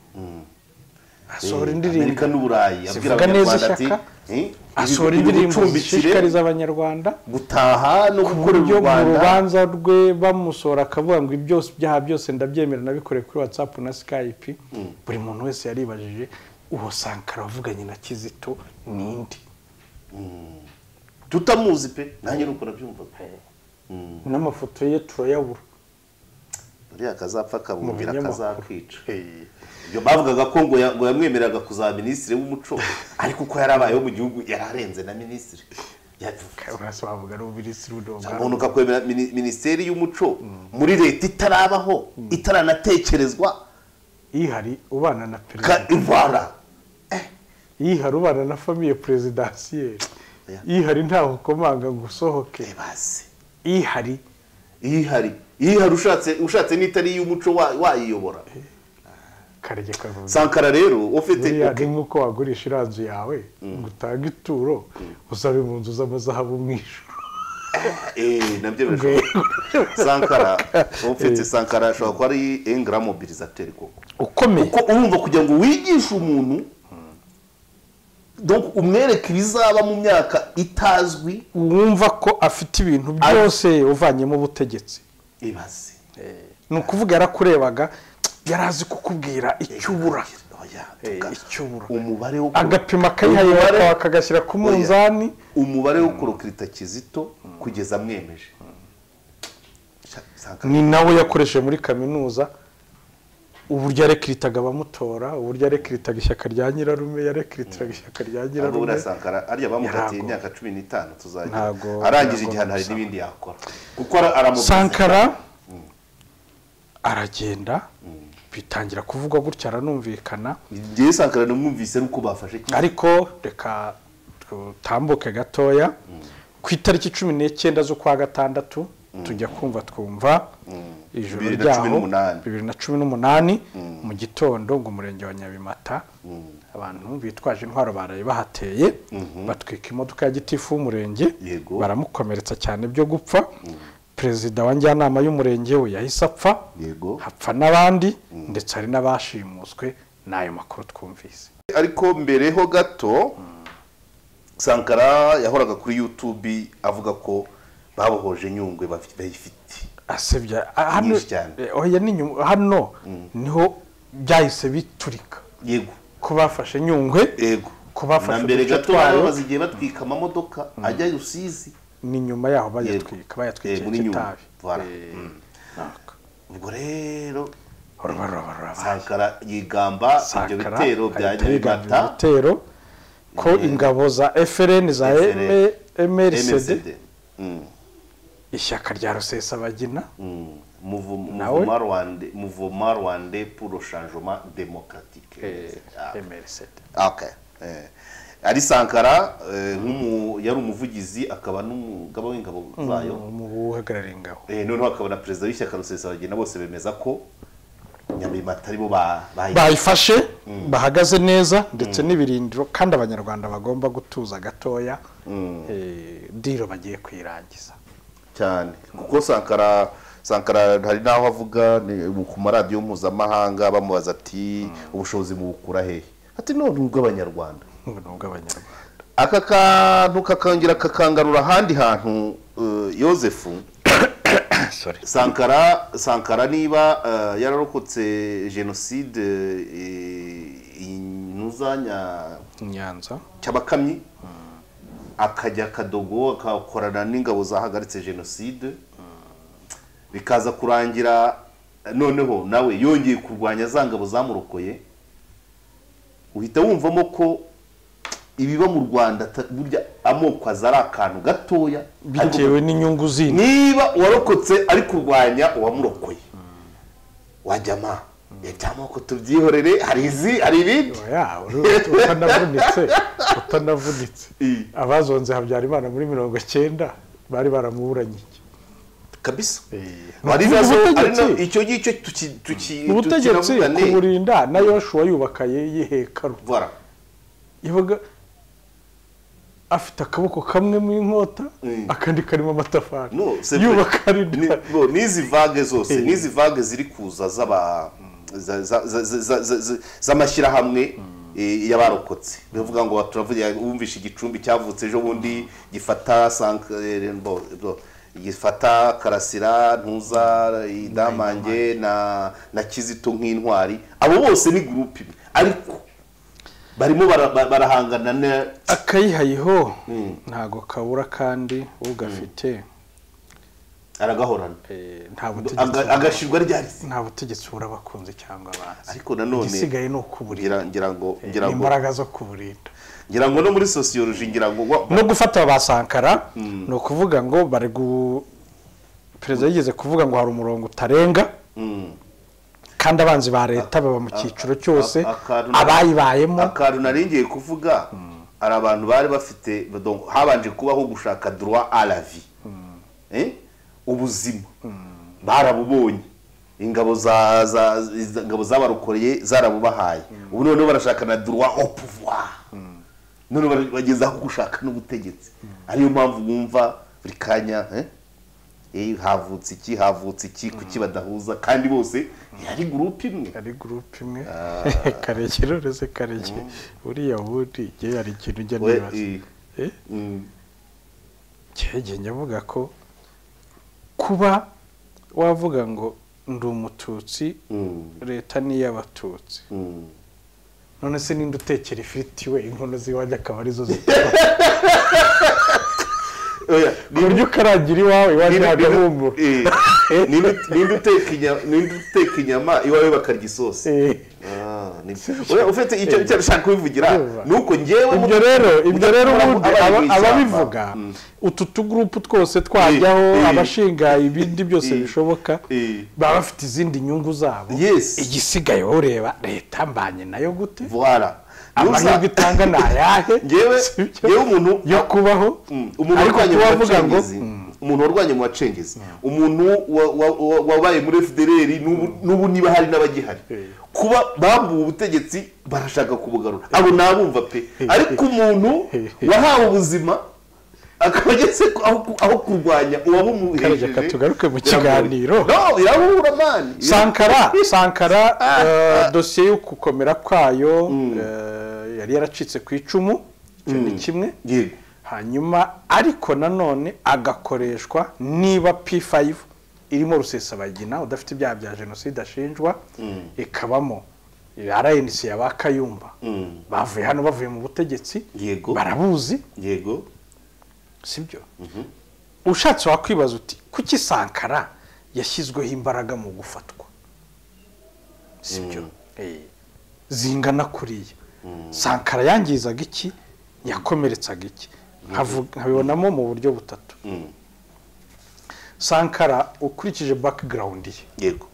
asohora Eh, indirimbo amerika n'uburayi abwira zivuga neza abanyarwanda ati ishyaka eh, asohora ibi- indirimbo ibicumbikire, zishishikariza abanyarwanda gutaha no ku gukorera buryo u mu rwanda rubanza rwe bamusohora akavuga ngo ibyose ibyaha byose ndabyemera nabikoreye kuri watsapu na sikayipi buri muntu wese yaribajije uwo sankara wavuganye na kizito nindi tutamuzi pe nanjye nuko nabyumvaga n'amafoto ye turayabura buriya akazapfa Mu akabumbira binyamakuru. akazakwica ibyo bavugaga ko ngo ya- ngo yamwemereraga kuzaba minisitiri w'umuco ariko uko yari abayeho mu gihugu yari arenze na minisitiri Ya- urasa bavuga ari ububilisi umuntu ukakwemera mini- minisiteri y'umuco muri leta itarabaho itaranatekerezwa ihari ubana na perezida ka ivara yihari ubana na famiye perezidansiyeri Yeah. yihari ntaho ukomanga ngo usohoke ntibase yihari ihari ihari ushatse ushatse n'itari y'umuco wa- wayiyobora karege kavuze sankara rero ufite buriya ni nk'uko wagurisha iriya nzu yawe ngo utange ituro usabe mu nzu z'amazahabu mu ijoro Eh, nabyo birashoboka sankara ufite sankara ashobora kuba ari engra mobilisateri koko ukomeye kuko urumva kugira ngo wigishe umuntu donc umwereke ibizaba mu myaka itazwi wumva ko afite ibintu byose uvanyemo ubutegetsi ibaze ni ukuvuga yarakurebaga yari azi kukubwira icyo ubura Oya, Eh, tuga- icyo ubura umubare wo agapima akayihaye umubare- akagashyira ku Oya. munzani umubare wo kurokirita kizito kugeza amwemeje Sha- Sankara. ni nawe yakoresheje muri kaminuza uburyo yarekiritaga abamutora uburyo yarekiritaga ishyaka rya nyirarume yarekiritaga ishyaka rya ntabwo nyirarume buriya sankara ariya Ntabwo. bamukatiye imyaka cumi n'itanu tuzajya Ntabwo- arangije ntabwo igihano hari bisa. n'ibindi yakora kuko ara- aramubuza. sankara aragenda bitangira kuvugwa gutya aranumvikana ngewe sankara namwumvise nuko bafashe kimwe. ariko reka tutambuke gatoya ku itariki cumi n'cyenda z'ukwa gatandatu tujya kumva twumva ijoro Bibiri na ryaho cumi n'umunani. bibiri na cumi n'umunani mu gitondo ngo umurenge wa nyabimata abantu bitwaje intwaro baraye bahateye batwika imodoka ya gitifu w'umurenge Yego. baramukomeretsa cyane byo gupfa perezida wa njyanama y'umurenge we yahise apfa Yego. hapfa n'abandi ndetse hari n'abashimuswe n'ayo makuru twumvise ariko mbere ho gato sankara yahoraga kuri yutube avuga ko babohoje nyungwe bafi- bayifite asebya hano Nyinshi cyane. eh, oya ni nyuma hano niho byahise biturika yego ko bafashe nyungwe yego ko bafashe na mbere uduce gato twayo. bari bamaze igihe batwika amamodoka ajya i rusizi ni nyuma yaho Yego. bayatwika bayatwikira Yego, ni nyuma. kitabi Voilà. Eh, Mm. naka. ubwo rero Uraba, uraba, uraba. sankara yigamba ibyo Sankara, bitero bya ahita yigamba nyabimata ibitero ko ingabo za FRN za FRN, MRCD MSD. Mm, ishyaka rya rusesabagina mm. Mouvement- Nawe? Mouvement Rwandais- Mouvement Rwandais pour le changement démocratique Ah. MRCD Okay. Eh. ari sankara eh, nk'umu- yari umuvugizi akaba n'umugaba w'ingabo zayo mu buhagarariye ingabo Eh, noneho hakaba na perezida w'ishyaka rusesabagina bose bemeza ko nyabimata aribo ba- bayi- bayifashe bahagaze neza ndetse n'ibirindiro kandi abanyarwanda bagomba gutuza gatoya eh, diro bagiye kuyirangiza cyane kuko sankara sankara hari n'aho avuga ni- ku maradiyo mpuzamahanga bamubaza ati ubushobozi mubukura hehe ati none ubw'abanyarwanda ubu ni ubw'abanyarwanda aka kantu kakongera kakangarura ahandi hantu eh, yosefu sankara sankara niba eh, yararokotse jenoside eh, inuzanya nyanza cyabakamyi akajya akadogo akakorana n'ingabo zahagaritse jenoside bikaza kurangira noneho nawe yongeye kurwanya za ngabo zamurokoye uhita wumvamo ko ibiba mu rwanda ata- burya amoko aza ari akantu gatoya ariko bitewe n'inyungu zindi niba uwarokotse ari kurwanya uwamurokoye wajyama byamoko tubyihorere hari izi hari ibindi Oya, uru- utanavunitse utanavunitse Eh. abazonze habyarimana muri mirongo cyenda bari baramuburanye iki? kabisa Eh, hari ni nazo ari ubutegetsi. na icyo ngicyo tuki tuki Ni ubutegetsi tukiravugane kuburinda na yoshuwa yubakaye y'ihekaru Voilà. yabaga afite akaboko kamwe mu inkota akandi karimo amatafari No, c'est vrai. yubaka Ni- rinda no, n'izi vague zose Eh. n'izi vague ziri kuza z'aba za- za- za- za- za- za- za- z'amashyirahamwe eh, y'abarokotse bivuga ngo turavuga wumvishe igicumbi cyavutse ejo bundi gifata sank- eh, bo- bo- gifata karasira ntuza idamange na na kizito nk'intwari abo bose ni gurupe imwe ariko barimo bara- bara- barahangana ne- akayihayiho ntago kabura kandi ugafite aragahorana eh, nta Aga- butegetsi agashirwa ryarize nta butegetsi bura abakunzi cyangwa abanzi ariko nanone igisigaye ni ukuburinda ngira ngira ngo ngira ngo imbaraga zo kuburinda ngira ngo no muri sociology ngira ngo wa- no gufata ba sankara ni ukuvuga ngo bari gu perezida yigeze kuvuga ngo hari umurongo utarenga kandi abanzi ba leta baba mu cyiciro cyose a- akantu- abayibayemo akantu naringiye kuvuga hari abantu bari bafite donc habanje kubaho gushaka droit à la vie Eh? ubuzima barabubonye ingabo za za za- ingabo zabarokoreye zarabubahaye ubu noneho barashaka na droit au pouvoir noneho bara- bageze aho gushaka n'ubutegetsi ariyo mpamvu wumva buri kanya eh? Eh, havutse iki havutse iki kuki badahuza kandi bose yari gurupe imwe ari gurupe imwe karekere uretse kareke uriya wundi ngewe hari ikintu ujya We- nibaza i- Eh? mm. cyegenge avuga ko kuba wavuga ngo ndi umututsi Mm. leta ni iy'abatutsi Mm. none se ninde utekera ifiriti we inkono z'iwanjye akaba arizo zi Oya, ku buryo ukarangira iwawe iwanjye ninde- hagahumura eh, ninde- ninde uteka inya- ninde uteka inyama iwawe bakarya isosi Eh, Ah, ni- Oya, ufite icyo icyo nshaka kubivugira Urumva. ni uko njyewe ibyo rero ibyo rero ubundi abari mu aba- ishyamba. ababivuga Mm. utu tugurupu twose twajyaho Eh, eh. abashinga ibindi byose Eh, bishoboka eh. baba bafite izindi nyungu zabo Yes. igisigaye wowe ureba leta mbanye nayo gute Voilà. Niyo amahirwe usa- itanga ni ayahe Njyewe- Si byo? njyewe umuntu- yo kubaho Mm, umuntu ariko urwanya kuba avuga ngo abacengezi, mm, umuntu warwanye mu bacengezi umuntu wa- wa- wa- wabaye muri fdr n'ubu- n'ubu niba hari n'abagihari kuba bambuwe ubutegetsi barashaka kubugarura abo nabumva pe ariko umuntu wahawe ubuzima akaba ageze ku- aho ku- aho kurwanya uwabumuhejeje Reka tugaruke mu kiganiro. no irabura mani sankara sankara eh, dosiye yo gukomera kwayo eh, yari yaracitse ku icumu icyo ni kimwe yego hanyuma ariko nanone agakoreshwa niba p5 irimo rusesabagina udafite ibyaha bya jenoside ashinjwa ikabamo rnc yaba kayumba bavuye hano bavuye mu butegetsi Yego. barabuzi yego sibyo ushatse wakwibaza uti kuki sankara yashyizweho imbaraga mu gufatwa sibyo Eh, zingana kuriya sankara yangizaga iki yakomeretsaga iki Nkavu- nkabibonamo mu buryo butatu sankara ukurikije background ye yego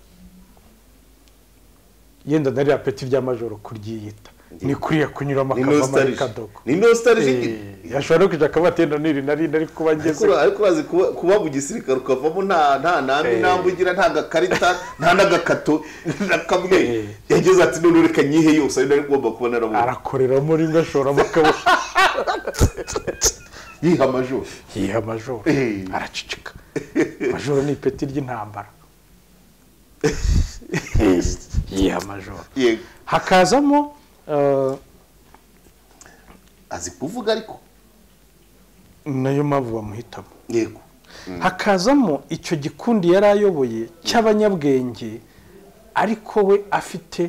yenda na ririya peti rya majoro kuryiyita ni kuriya kunyuramo ni akavamo ari nostalgie kadogo ni nostalgie Eh, yashobora no kujya akabatenda n'iri na rindi ariko kuba Ariko- ngeze ariko bazi kuba- kuba mu gisirikare ukavamo nta nta ntambi ntambi ugira nta gakarita nta n'agakato na kamwe Eh. yagize ati none reka nyihe yose ari nari ngomba kuba narabonye arakoreramo rimwe ashoramo akaboko yiha amajoro yiha majoro Eh. araceceka majoro ni ipeti ry'intambara yiha majoro yego hakazamo eh, azi kuvuga ariko nayo mpamvu bamuhitamo yego hakazamo icyo gikundi yari ayoboye cy'abanyabwenge ariko we afite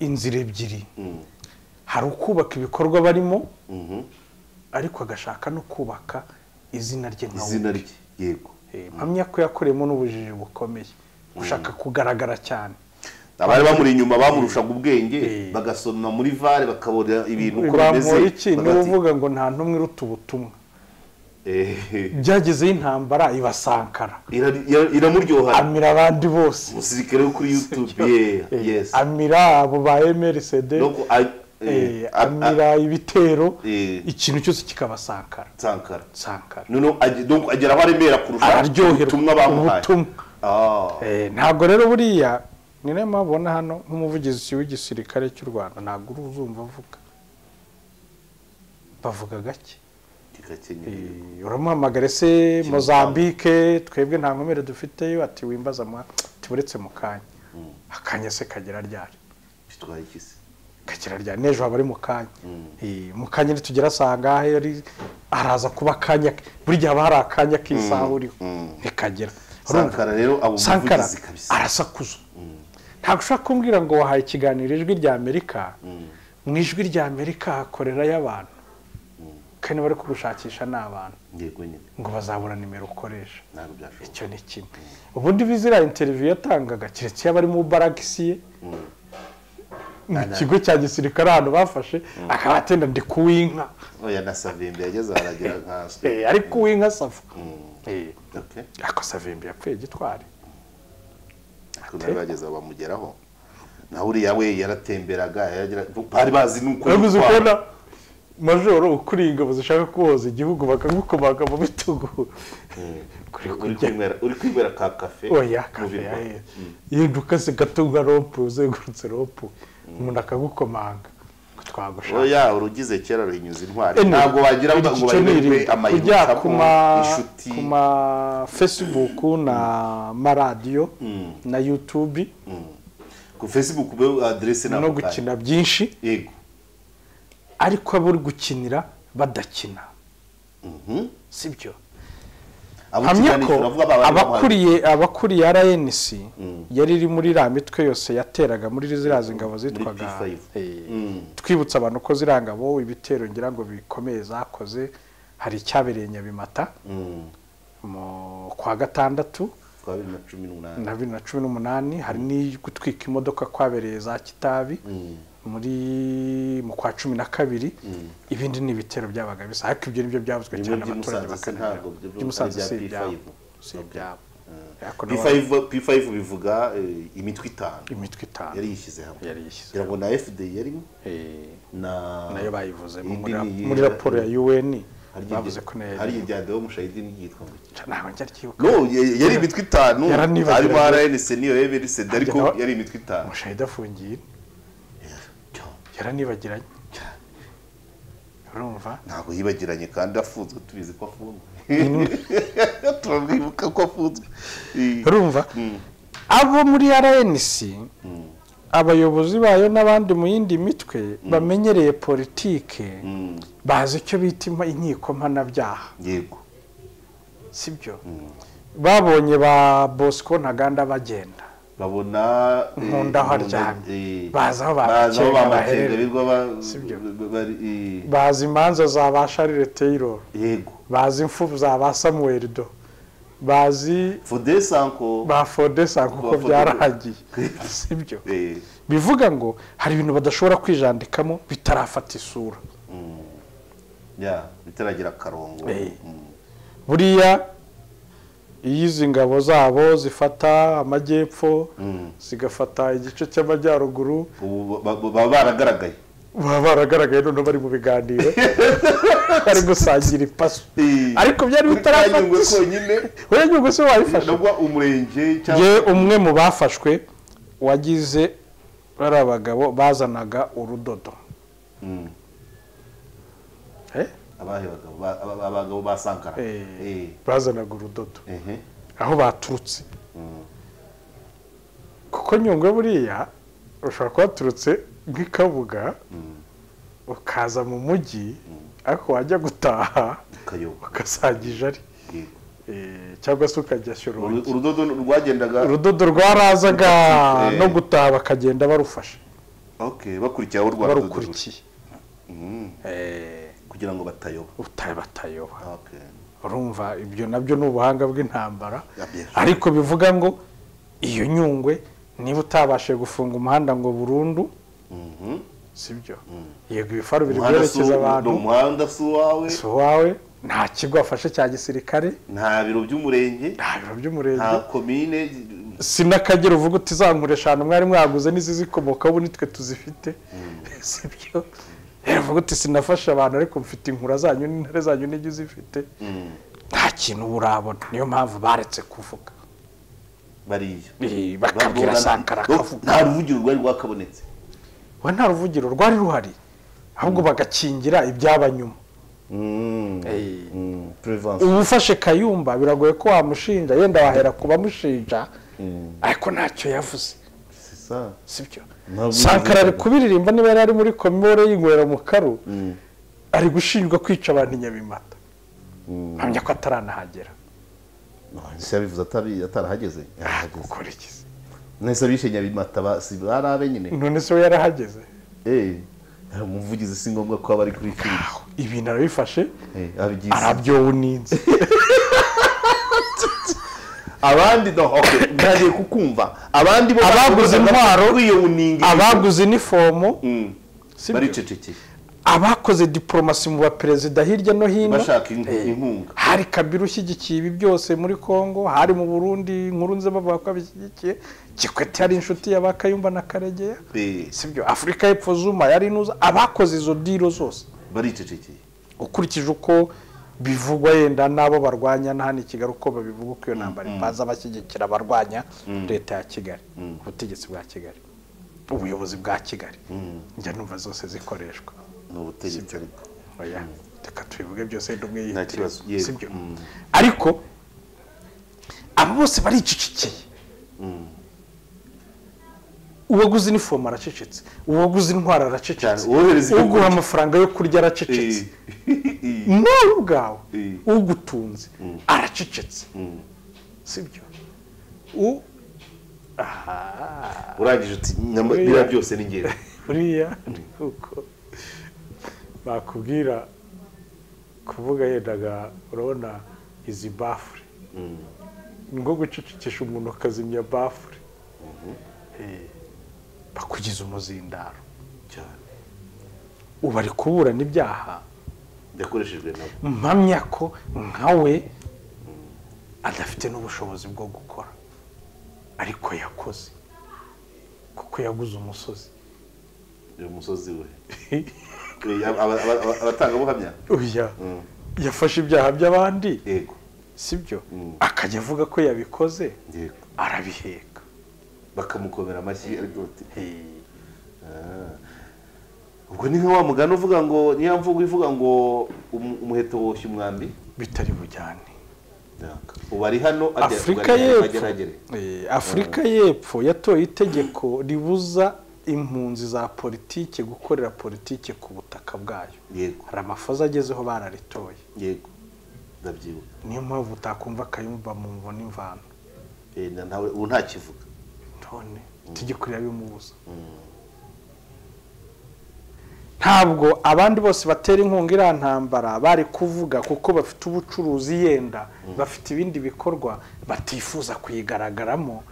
inzira ebyiri hari ukubaka ibikorwa barimo ariko agashaka no kubaka izina rye nka we izina rye yego Eh, mpamya ko yakoreyemo n'ubujiji bukomeye gushaka kugaragara cyane abari bamuri inyuma bamurushaga ubwenge Eh. bagasoma muri vare bakabona ibintu uko bimeze bamura iki niwe bagati- uvuga ngo nta ntumwe iruta ubutumwa Eh, byagezeho intambara irasankara ira- ira- iramuryohana amira abandi bose umusirikare wo kuri youtube yeah, Eh, yes amira abo ba mrcd Nuko a- eh, eh, a- a- amira ibitero Eh. ikintu cyose kikabasankara Sankara. sankara noneho age- donc agera aho aremera kurusha ubutumwa araryoherwa bamuhaye ubutumwa Ah, Eh, ntabwo rero buriya ni nayo mpamvu ubona hano nk'umuvugizi w'igisirikare cy'u rwanda ntabwo uri uzumva avuga bavuga gake gigakenyeye. Eh, uramuhamagara ese mozambike twebwe nta nkomere dufiteyo ati wimbaza mwa tiburetse mu kanya akanya se kagera ryari bitwaye iki se kagera ryari n'ejo haba ari mu kanya Eh, mu kanya nitugera saa ngahe ari- araza kuba akanya ke- buri gihe haba hari akanya k'isaha uriho ntikagera Urumva? sankara rero abo sankara umuvugizi kabisa arasakuza ntabwo ushobora kumbwira ngo wahaye ikiganiro ijwi rya amerika mu ijwi rya amerika hakorerayo abantu kandi bari kugushakisha ni abantu yego nyine ngo bazabura nimero ukoresha ntabwo byashoboka icyo ni kimwe ubundi bizira interiviyu yatangaga keretse iyo bari mu baragisi ye mu kigo cya gisirikare ahantu bafashe akaba atenda ndi kuwinka oya na savimbi yageze aho aragira nkaswe Eh, ariko uwinka asava Eh, okay ariko savimbi yapfuye gitwari ariko nari bageze aho bamugeraho naho uriya we yaratemberaga yaragira- bari bazi nuko uraguze yitwara. ukubona majoro ukuriye ingabo zishaka kuboza igihugu bakagukomaga mu bitugu kuri uri kurya kwinywera- uri kwinywera ka kafe oya mu kafe birwa. yahe yenda ukase gatunga ropu uzengurutse ropu umuntu akagukomanga ngo twagushaka oya urugize kera ruhinyuza intwari Ene, ntabwo wagira ngo ngo icyo ni bayoberwe iri. ujya amayobera ku ma- inshuti ku ma facebook na maradiyo na yutubi ku facebook ube aderese ntabwo no utazi. gukina byinshi yego ariko abo uri gukinira badakina sibyo Abo hamya ikiganiro ko turavuga ba bari bamuhaye- abakuriye abakuriye rnc yari iri muri iriya mitwe yose yateraga muri ziriya ngabo zitwaga P5. Eh, twibutsa abantu ko ziriya ngabo ibitero ngira ngo bikomeye zakoze hari icyabereye nyabimata mu kwa gatandatu twa bibiri na cumi n'umunani na bibiri na cumi n'umunani hari n'iyo gutwika imodoka kwabereye za kitabi muri mu kwa cumi na kabiri ibindi ni ibitero byabaga bisa ariko ibyo nibyo byavuzwe Bimwe cyane by'Imusanze abaturage se bakabireba. ntabwo byo- by'umusanze ari si ibya ibyabo P5. si ibyabo Ariko na P5 P5 bivuga eh, imitwe itanu bo imitwe itanu yari yishyize hamwe Yari yishyize ngira ngo na FD yarimo Eh, na nayo bayivuzemo indi muri ni muri iya- raporo ya UN bavuze ko nayo hari iryandiro w'umushayidini ryitwa ngo iki? ntabwo njya ryibuka no ye- yari imitwe itanu Yaranibagiwe. harimo rn senior rn senior ariko Ajya na- yari imitwe itanu umushahidi afungiye yaranibagiranye urumva ntabwo yibagiranye kandi afunzwe tubizi ko afunzwe turamwibuka ko afunzwe Eh, urumva abo muri rnc abayobozi bayo n'abandi mu yindi mitwe bamenyereye politike mm, bazi icyo bita impa- inkiko mpanabyaha yego sibyo babonye ba bosco ntaganda bagenda babona eh, Nkunda aho aryamye. eh, Bazi aho bazi aho bamukenga bamukenga baherere. birwa ba- Sibyo. ba- bari eh, bazi imanza za ba sharire taylor yego bazi imfu za ba samuel do bazi fode sanko ba fodesa kuko Ba Fodesa. byarahagiye sibyo eh, bivuga ngo hari ibintu badashobora kwijandikamo bitarafata isura ya bitaragira akarongo Eh. Mm, buriya iyo izi ngabo zabo zifata amajyepfo mm. zigafata igice cy'amajyaruguru ubu ba- ba- baba baragaragaye baba baragaragaye noneho bari mu biganiro bari gusangira ipaso Eh. ariko byari bitarafata Byanyungwe isura konyine weya nyungu se wayifashe nabwo umurenge ye cyangwa umwe mu bafashwe wagize bari abagabo bazanaga urudodo Mm. Eh? abahe bagabo ba- aba- abagabo ba sankara Eh. Eh, bazanaga urudodo ehe. aho baturutse Mm. kuko nyungwe buriya ushobora kuba waturutse nk'ikabuga ukaza mu mujyi ariko wajya gutaha kayoba ugasangije ari Yego. Eh, cyangwa se ukajya Uru- shyorongi urudodo rwagendaga urudodo rwarazaga Eh. no gutaha bakagenda barufashe okay bakurikiye aho rwa rudodo ruri. barukurikiye Mm. Eh, kugira ngo batayoba uta- batayoba okay urumva ibyo nabyo ni ubuhanga bw'intambara Ya, bien sûr. ariko bivuga ngo iyo nyungwe niba utabashije gufunga umuhanda ngo burundu Mhm. sibyo yego ibifaru biri Umuhanda si byerekeza uwo- abantu ni umuhanda si uwawe si uwawe nta kigo afashe cya gisirikare nta biro by'umurenge nta biro nta by'umurenge komine si n'akagera uvuga uti zankure eshanu mwari mwaguze n'izizikomokaho ubu nitwe tuzifite sibyo rero uvuga uti sinafashe abantu ariko mfite inkura zanyu n'intare zanyu n'ijyo uzifite Mm. nta kintu urabona niyo mpamvu baretse kuvuga bariya Eh, bakabwira sankara akavuga nta ruvugiro rwari rwakabonetse we nta ruvugiro rwari ruhari ahubwo bagakingira ibyaba nyuma Mm. Eh. Mm. Prevention. uba ufashe kayumba biragoye ko wamushinja yenda wahera ku bamushinja ariko ntacyo yavuze C'est ça. sibyo Ntabwo sankara ari yavuze. kubiririmba niba yari ari muri komore yinywera mu karu ari gushinjwa kwica abantu i nyabimata mpamya ko ataranahagera ese yabivuze atabi- atarahageze yarahageze gukora iki se? nese abishe nyabimata ba- si barabe nyine none se we yarahageze Eh, umuvugizi si ngombwa ko aba ari kuri filime Aho, ibintu arabifashe Eh, abigize arabyowuninze abandi no okay ndagiye kukumva abandi bo Abaguze intwaro, kwiyuninga abaguze inifomo sibyo baricecekeye abakoze diporomasi mu baperezida hirya no hino bashaka in- inkunga hari kabiri ushyigikiye ibi byose muri congo hari mu burundi inkuru nziza bavuga ko abishyigikiye kikwete yari inshuti ya ba kayumba na karegeya Eh, sibyo afurika y'epfo zuma yari inuza abakoze izo diro zose baricecekeye ukurikije uko bivugwa yenda n'abo barwanya na hano i kigali uko babivuga uko iyo ntambara ipaza abashyigikira abarwanya leta ya kigali ubutegetsi bwa kigali ubuyobozi bwa kigali njya numva zose zikoreshwa ni ubutegetsi ariko oya reka tubivuge byose wenda umwe Nta yihitira kibazo, yego. sibyo Mm. ariko aba bose baricecekeye uwaguze inifomu aracecetse uwaguze intwaro aracecetse Cyane, uwohereza ibyo uguha kurya. amafaranga yo kurya aracecetse nawe ubwawe Eh. ugutunze aracecetse sibyo U- Aha, urangije uti "Nyama- biriya byose ni ngewe buriya ni uko bakubwira kuvuga yendaga urabona izi bafure ni nko gucecekesha umuntu akazimya bafure Eh, bakugize umuzindaro cyane ubu ari kuburana ibyaha yakoreshejwe nabo mpamya ko nkawe adafite n'ubushobozi bwo gukora ariko yakoze kuko yaguze umusozi uyu musozi we Eh, aba- aba- aba- abatangabuhamya uya yafashe ibyaha by'abandi yego sibyo Mm. akajya avuga ko yabikoze yego arabiheka bakamukomera amashyi ariko bati Eh, ubwo ni nka wa mugani uvuga ngo niyo mvugo ivuga ngo umu- umuheto woshya umwambi bitari bujyane ubu ari hano agera- afurika ubu ari hano, agera- y'epfo agera. Eh, afurika y'epfo yatoye itegeko ribuza impunzi za politiki gukorera politiki ku butaka bwayo yego hari amafaza agezeho bararitoye yego ndabyibuka niyo mpamvu utakumva akayumva mu mvune imvano Eh, na- ntawe ubu ntakivuga none tugikorera bimubuza ntabwo abandi bose batera inkunga iriya ntambara bari kuvuga kuko bafite ubucuruzi yenda bafite ibindi bikorwa batifuza kuyigaragaramo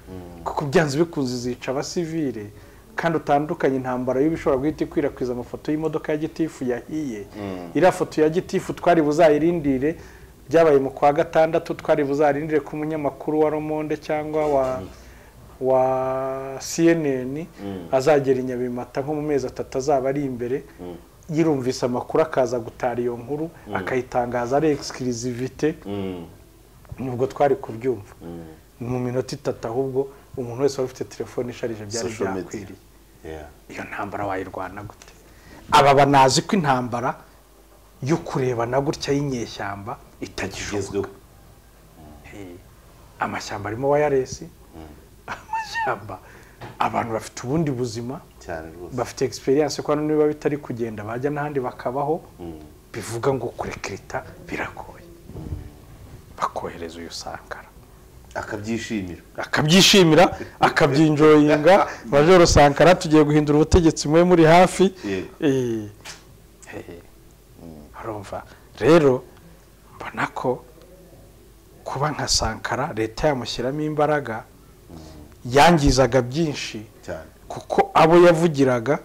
kuko byanze bikunze zica abasivire kandi utandukanye intambara y'ibishobora guhita ikwirakwiza amafoto y'imodoka ya gitifu yahiye iriya foto ya gitifu twari buzayirindire byabaye mu kwa gatandatu twari buzarindire ku munyamakuru wa romonde cyangwa wa wa CNN azagera i Nyabimata nko mu mezi atatu azaba ari imbere yirumvise amakuru akaza gutara iyo nkuru akayitangaza ari egisikirivite nubwo twari kubyumva ni mu minota itatu ahubwo umuntu wese wari ufite telefone isharije byari Social media. byakwiriye Yeah. iyo ntambara wayirwana gute aba banazi ko intambara yo kurebana gutya y'inyeshyamba itagishoboka igezweho amashyamba arimo wayaresi amashyamba abantu bafite ubundi buzima cyane rwose bafite egisperiyanse ko hano niba bitari kugenda bajya n'ahandi bakabaho bivuga ngo kurekereta biragoye bakohereza uyu sankara akabyishimira akabyishimira akabyinjoyinga majoro sankara tugiye guhindura ubutegetsi mwe muri hafi Yego. Eh, eh, urumva rero mbona ko kuba nka sankara leta yamushyiramo imbaraga yangizaga byinshi cyane kuko abo yavugiraga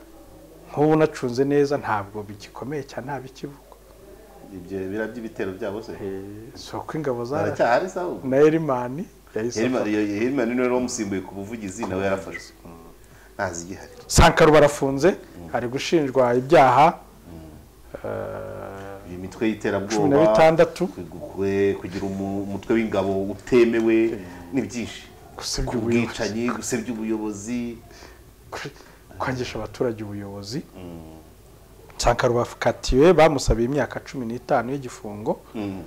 nk'ubu nacunze neza ntabwo bigikomeye cyane nta bikivuga ibyo bira by'ibitero byabo se si uko ingabo za baracyahari se ahubwo na erimani yahise Herman- Ye- Herman niwe wari wamusimbuye ku buvugizi nawe yarafashwe ntazigihari sankaro barafunze ari gushinjwa ibyaha iyi mitwe cumi na y'iterabwoba bitandatu kwe- kugira umu- umutwe w'ingabo utemewe ni byinshi gusebya ubuyobozi ubwicanyi gusebya ubuyobozi kwangisha abaturage ubuyobozi sankaro bakatiwe bamusabiye imyaka cumi n'itanu y'igifungo Mm,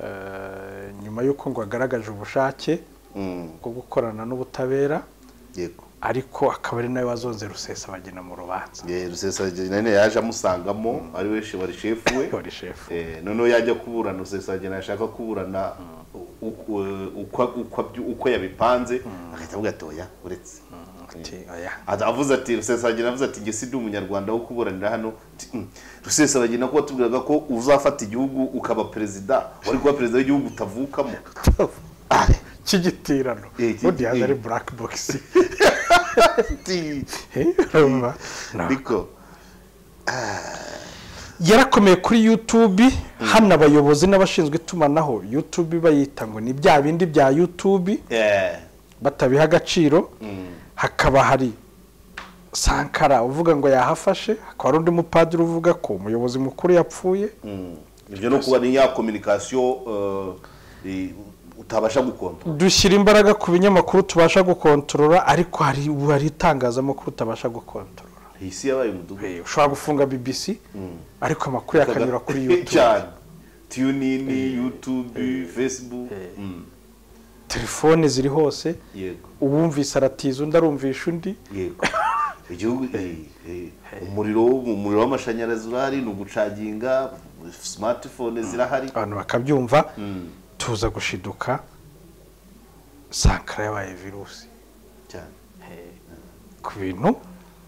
Eh, nyuma y'uko ngo agaragaje ubushake mm, bwo gukorana n'ubutabera yego ariko akaba ari nawe wazonze rusesabagina mu rubanza Ye, rusesabagina nyine yaje amusangamo ari we she- wari shefu we yori shefu Eh, noneho yajya kuburana rusesabagina yashaka kuburana uko- uko- uko- uko yabipanze agahita avuga ati oya uretse ati oya Ad- avuze ati rusesabagina avuze ati njye si ndi umunyarwanda wo kuburanira hano Ati, "Mm, rusesabagina ko watubwiraga ko uzafata igihugu ukaba perezida wari kuba perezida w'igihugu utavukamo cy'igitirano Eh, iki- ubundi yaza eh. ari buraki bogisi Ati, urumva ariko yarakomeye kuri yutube hano abayobozi n'abashinzwe itumanaho yutube bayita ngo ni bya bindi bya yutube eh, batabiha agaciro hakaba hari sankara uvuga ngo yahafashe hakaba hari undi mupadiri uvuga ko umuyobozi mukuru yapfuye mm, ibyo no kuba ni ya kominikasiyo eh, utabasha gukonta dushyira imbaraga ku binyamakuru tubasha gukontorora ariko hari hari itangazamakuru utabasha gukontorora iyi si yabaye umudugudu Eh, ushobora gufunga bbc ariko amakuru yakanyura kuri yutube cyane tiyunini yutube fesibuku Mm, telefone ziri hose yego uwumvise aratiza undi arumvisha undi yego igihugu eh, eh, umuriro wo- umuriro w'amashanyarazi urahari ni ugucaginga smartphone zirahari abantu bakabyumva tuza gushiduka sankara yabaye virusi cyane ku bintu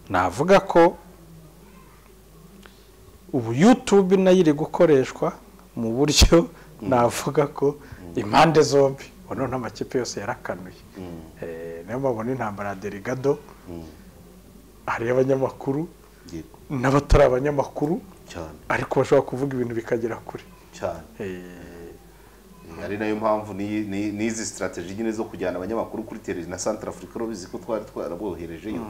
navuga ko ubu yutube nayo iri gukoreshwa mu buryo navuga ko impande zombi ubu noneho amakipe yose yarakanuye Eh, niyo mpamvu n'intambara ya derigado hari abanyamakuru yego n'abatari abanyamakuru cyane ariko bashobora kuvuga ibintu bikagera kure cyane Eh, ari nayo mpamvu n'iyi- n'iyi- n'izi sitarateji nyine zo kujyana abanyamakuru kuri televiziyo na santara afurika urabizi ko twari twaraboherejeyo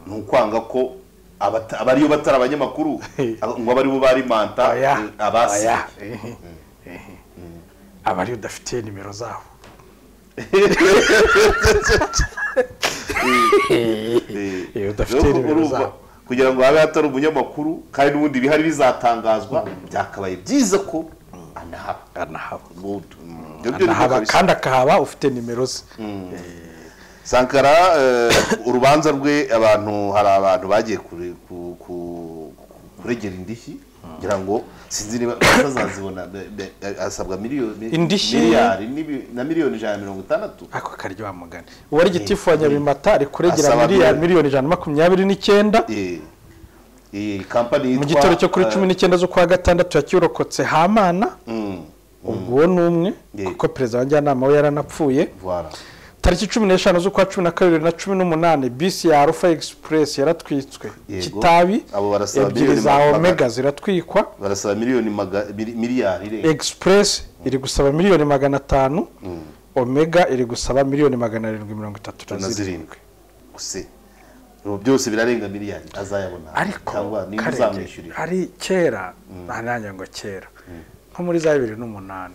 ni ukwanga ko abata- abariyo batari abanyamakuru Hey. ngo abaribo bari manta oya eh, abasi oya. Eh, eh, aba ariyo udafitiye nimero zabo iyo udafite Nuko nimero urumva, zabo kugira ngo habe hatari umunyamakuru kandi n'ubundi ibihari bizatangazwa byakabaye byiza ko anahaba anahaba Mm, ibyo ni byo anahaba kabisa. kandi akahaba ufite nimero ze sankara eh, urubanza rwe abantu hari abantu bagiye kure- ku- ku- kuregera indishyi kugira ngo sinzi niba bazazibona be- be- asabwa miliyoni Indishyi? miliyari n'ibi- na miliyoni ijana na mirongo itandatu ako karyo mugani uwari gitifu wa nyabimata ari kuregera Asaba miliyari miliyoni. miliyoni ijana na makumyabiri n'icyenda Eh, eh, kampani mu yitwa gitoro cyo kuri eh, cumi n'icyenda z'ukwa gatandatu yakirokotse hamana mm, ubwo uwo ni umwe Yeah. kuko perezida wa njyanama we yaranapfuye voilà. tariki cumi n'eshanu z'ukwa cumi na kabiri na cumi n'umunani bisi ya arufa egisipuresi yaratwitswe Yego. kitabi Abo barasaba ebyiri miliyoni za magana- omega ziratwikwa barasaba miliyoni maga- mili- miliyari re. egisipuresi iri gusaba miliyoni magana atanu omega iri gusaba miliyoni magana arindwi mirongo itatu na zirindwi gusa ubu byose birarenga miliyari azayabona ariko cyangwa niba karenge uzamwishyurira hari kera nta nanjye ngo kera nko muri za bibiri n'umunani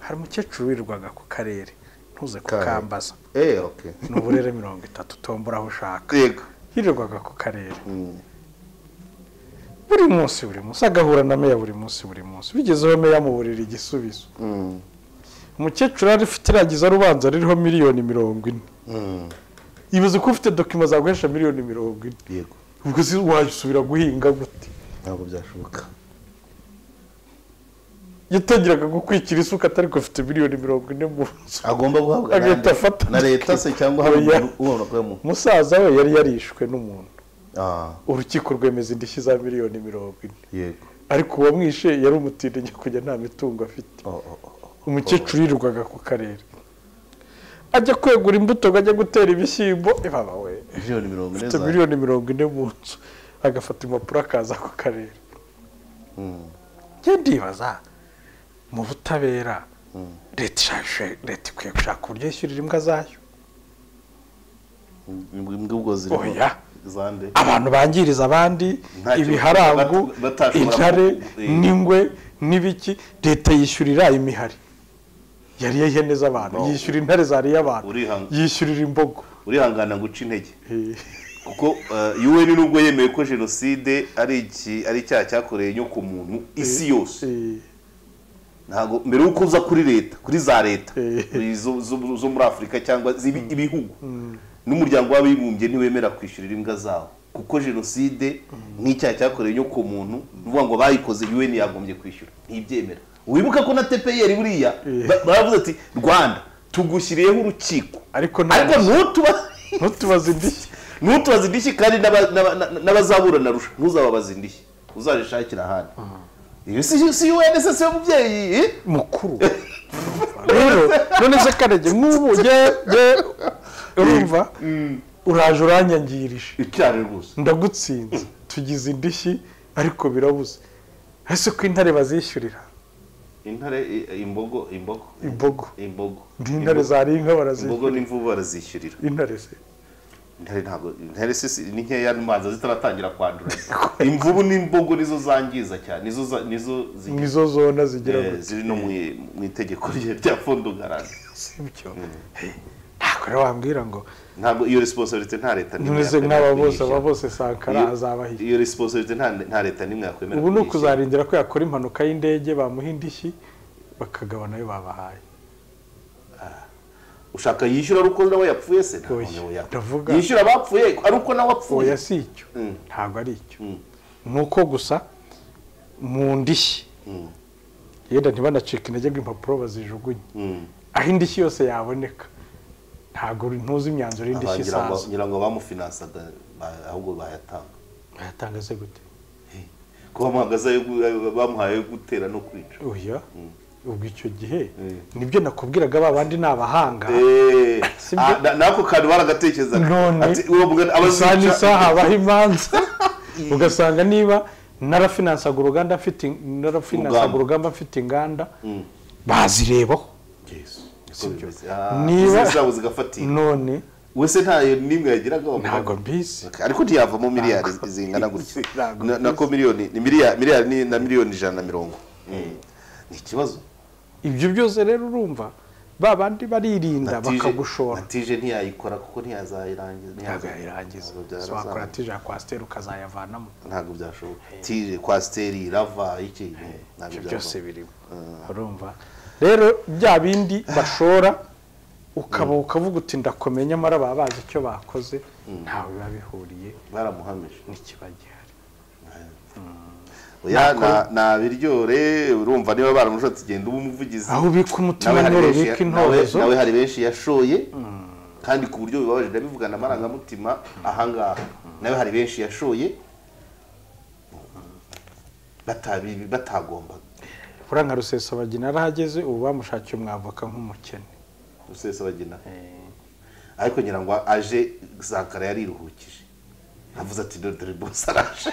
hari umukecuru wirirwaga ku karere ntuze kukambaza eh okay ni uburere mirongo itatu tombora aho ushaka yego yirirwaga ku karere buri munsi buri munsi agahura na meya buri munsi buri munsi bigezeho meya amuburira igisubizo umukecuru yari ufite irangiza rubanza ririho miliyoni mirongo ine ibuze ko ufite dokima zaguhesha miliyoni mirongo ine yego ubwo si wajisubira guhinga gute ntabwo byashoboka yatangiraga gukwikira isuka atari ko afite miliyoni mirongo ine mu nzu agomba guhabwa Agahita n'andi- afata na leta se cyangwa hari Oya. umuntu ubona ko yamuha umusaza we yari yarishwe n'umuntu ah urukiko rwemeza indishyi za miliyoni mirongo ine yego ariko uwamwishe yari umutindi kujya nta mitungo afite Oh, oh, oh, oh. umukecuru yirirwaga ku karere ajya kwegura imbuto ngo ajya gutera ibishyimbo ibaba we miliyoni mirongo ine afite za- miliyoni mirongo ine mu nzu agafata impapuro akaza ku karere Mm. njye ndibaza mu butabera leta ishaka- leta ikwiye gushaka uburyo yishyurira imbwa zayo Imbwa- imbwa ubwo ziri Oya. zande abantu bangiriza abandi Nta cyo- ibiharangu bat- batashobora intare ku- eh. n'ingwe n'ibiki leta yishyurira imihari yariye ihene z'abantu No. yishyura intare zariye abantu Urihanga. yishyurira imbogo urihangana guca intege Eh, kuko yuwe ni nubwo yemeye ko jenoside ari iki ari icyaha cyakoreye inyo ku muntu isi yose eh, ntabwo mbere y'uko uza kuri leta kuri za leta Eh. zo- zo zo muri afurika cyangwa zibi- ibihugu n'umuryango w'abibumbye ntiwemera kwishyurira imbwa zawo kuko jenoside n'icyaha cyakorewe inyo ku muntu ni ukuvuga ngo bayikoze yuwe yagombye kwishyura ntibyemera wibuka ko na tepeyeri buriya ba- baravuze ati rwanda tugushyiriyeho urukiko Ariko nta- ariko ntutuba ntutubaze indishyi ntutubaze indishyi kandi n'aba- n'aba- n'aba- n'abazaburana rusha ntuzababaze indishyi uzazishakira ahandi iyo si si UN se si yo mubyeyi eh? mukuru rero none se karege nk'ubu nge nge urumva uraje uranyangirije icyane rwose ndagutsinze tugize indishyi ariko birabuze ese ko intare bazishyurira intare i- imbogo imbogo imbogo imbogo n'intare zariye inka barazishyura imbogo n'imvubu barazishyurira intare se intare ntabwo intare se si- ni nkeya manza zitaratangira kwandura imvubu n'imbogo nizo zangiza cyane nizo za- nizo zi- nizo zona zigira eh, gutya ziri no mu- mu itegeko rye rya fondo garante sibyo Hey, ntabwo rero wambwira ngo ntabwo iyo responsibility nta leta n'imwe none se yakwemera nk'aba bose aba kuyishyira. bose sankara Iyo- azabahiye iyo responsibility nta nta leta n'imwe yakwemera ubu ni kuyishyira. ukuzarindira ko yakora impanuka y'indege bamuha indishyi bakagabana ayo babahaye ushaka yishyura ari uko nawe yapfuye se ntabwo Oya, nawe yapfuye. ndavuga- yishyura abapfuye ari uko nawe apfuye oya si icyo Mm. ntabwo ari icyo Mm. ni uko gusa mu ndishyi yenda ntibanacike intege ngo impapuro bazijugunye Mm. aho indishyi yose yaboneka ntabwo uri- ntuzi imyanzuro y'indishyi Abagira ngo- isaza ngira ngo bamufinansaga ba- ahubwo bayatanga bayatanga se gute ko bamuhagaze ayo gu- ayo bamuhaye ayo gutera no kwica oya ubwo icyo gihe Mm. nibyo nakubwiraga ba bandi ni abahanga Eh, Si ah, byo. na- nako kantu baragatekerezaga none Ati, uwo mugani abazica- isaha n'isaha habaho imanza ugasanga niba narafinansaga uruganda mfite narafinansaga Urugamba. urugamba mfite inganda Mm. bazirebaho Yesu, niko Si byo. bimeze. Ah, Niba- izi zabo zigafatirwa none wese ntayo nimwe yagiraga wa mugani. ntabwo mbizi ariko ntiyavamo miliyari zingana gutya Ntabwo Na- nako miliyoni ni miliyari miliyari ni na miliyoni ijana na mirongo Mm. ni ikibazo ibyo byose rero urumva ba bandi baririnda bakagushora natije ntiyayikora kuko ntiyazayirangiza ntabwo yayirangiza wakora tije ya kwasiteri ukazayavanamo ntabwo byashoboka tije kwasiteri irava iki ntabwo ibyo byose byashoboka birimo urumva rero bya bindi bashora ukaba ukavuga uti ndakomeye nyamara baba bazi icyo bakoze ntawe biba bihuriye baramuhamije n'ikiba gihari oya na- nabiryore urumva niba baramushotse genda uba umuvugizi aho ubika umutima nawe hari intore benshi- ubika nawe- intorezo nawe hari benshi yashoye kandi ku buryo bibabaje ndabivugana amarangamutima ahangaha nawe hari benshi yashoye batabi- batagombaga uriya nka rusesabagina yarahageze ubu bamushakiye umwavoka nk'umukene rusesabagina ariko ngira ngo aje zakara yariruhukije avuze ati dore dore bose araje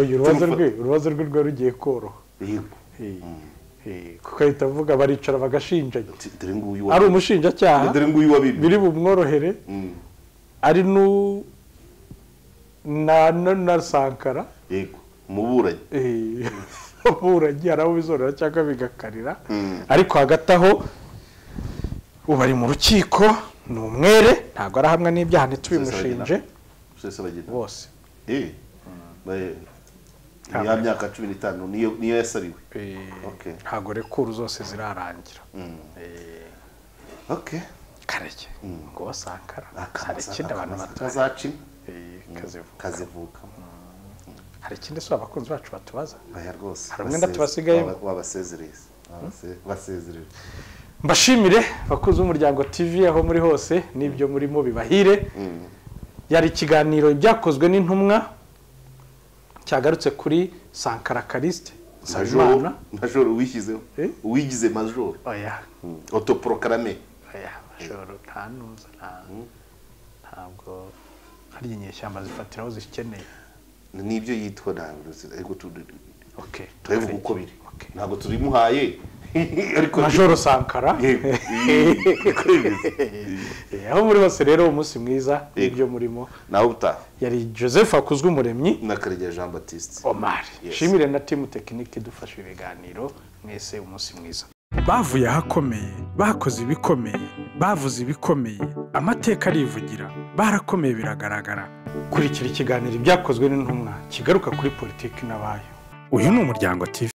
uyu urubazo Tumufa- rwe urubazo rwe rwari rugiye koroha Yego. Eh, kuko ahita avuga baricara bagashinganya Ati, dore nguyu ari wabibye. umushinjacyaha dore nguyu wabibye biri bumworohere Mm. ari nu- na na- na sankara yego umuburanyi eh, aburanyi hari abo bizorora cyangwa bigakarira ariko hagati aho ubu ari mu rukiko ni umwere ntabwo arahamwa n'ibyaha ntitubimushinje rusesabagina bose Eh, bae- ni Ntabwo. ya myaka cumi n'itanu niyo niyo yasabiwe Eh, Okay. ntabwo rekuru zose zirarangira okay kareke ngo sankara hari Akaza- ikindi abantu akaza- batazi kazacima Eh, kazivuga kazivukamo hari ikindi si abakunzi bacu batubaza aya rwose Hari umwenda baseze- tubasigayeho. waba- wabasezereza Wabase- basezerera mbashimire abakunzi b'umuryango tv aho muri hose n'ibyo murimo bibahire yari ikiganiro byakozwe n'intumwa cyagarutse kuri sankara karisite nsabimana majoro majoro uwishyizeho Eh? uwigize majoro oya otoprokarame oya mashoro nta ntuza nta- ntabwo hari inyeshyamba zifatira aho zikeneye nibyo yitwa ntabwo uzi, ariko tu- okay turabivuga uko biri Okay. ntabwo tubimuhaye ariko majoro sankara Yego. Niko bimeze. Eh, aho muri hose rero umunsi mwiza Yego. n'ibyo murimo nawe utaha yari joseph akuzwe umuremyi na karegeya jean batiste omar Yes. shimire na timu tekinike idufasha ibiganiro mwese umunsi mwiza bavuye ahakomeye bakoze ibikomeye bavuze ibikomeye amateka arivugira barakomeye biragaragara kurikira ikiganiro ibyakozwe n'intumwa kigaruka kuri politiki n'abayo uyu ni umuryango tv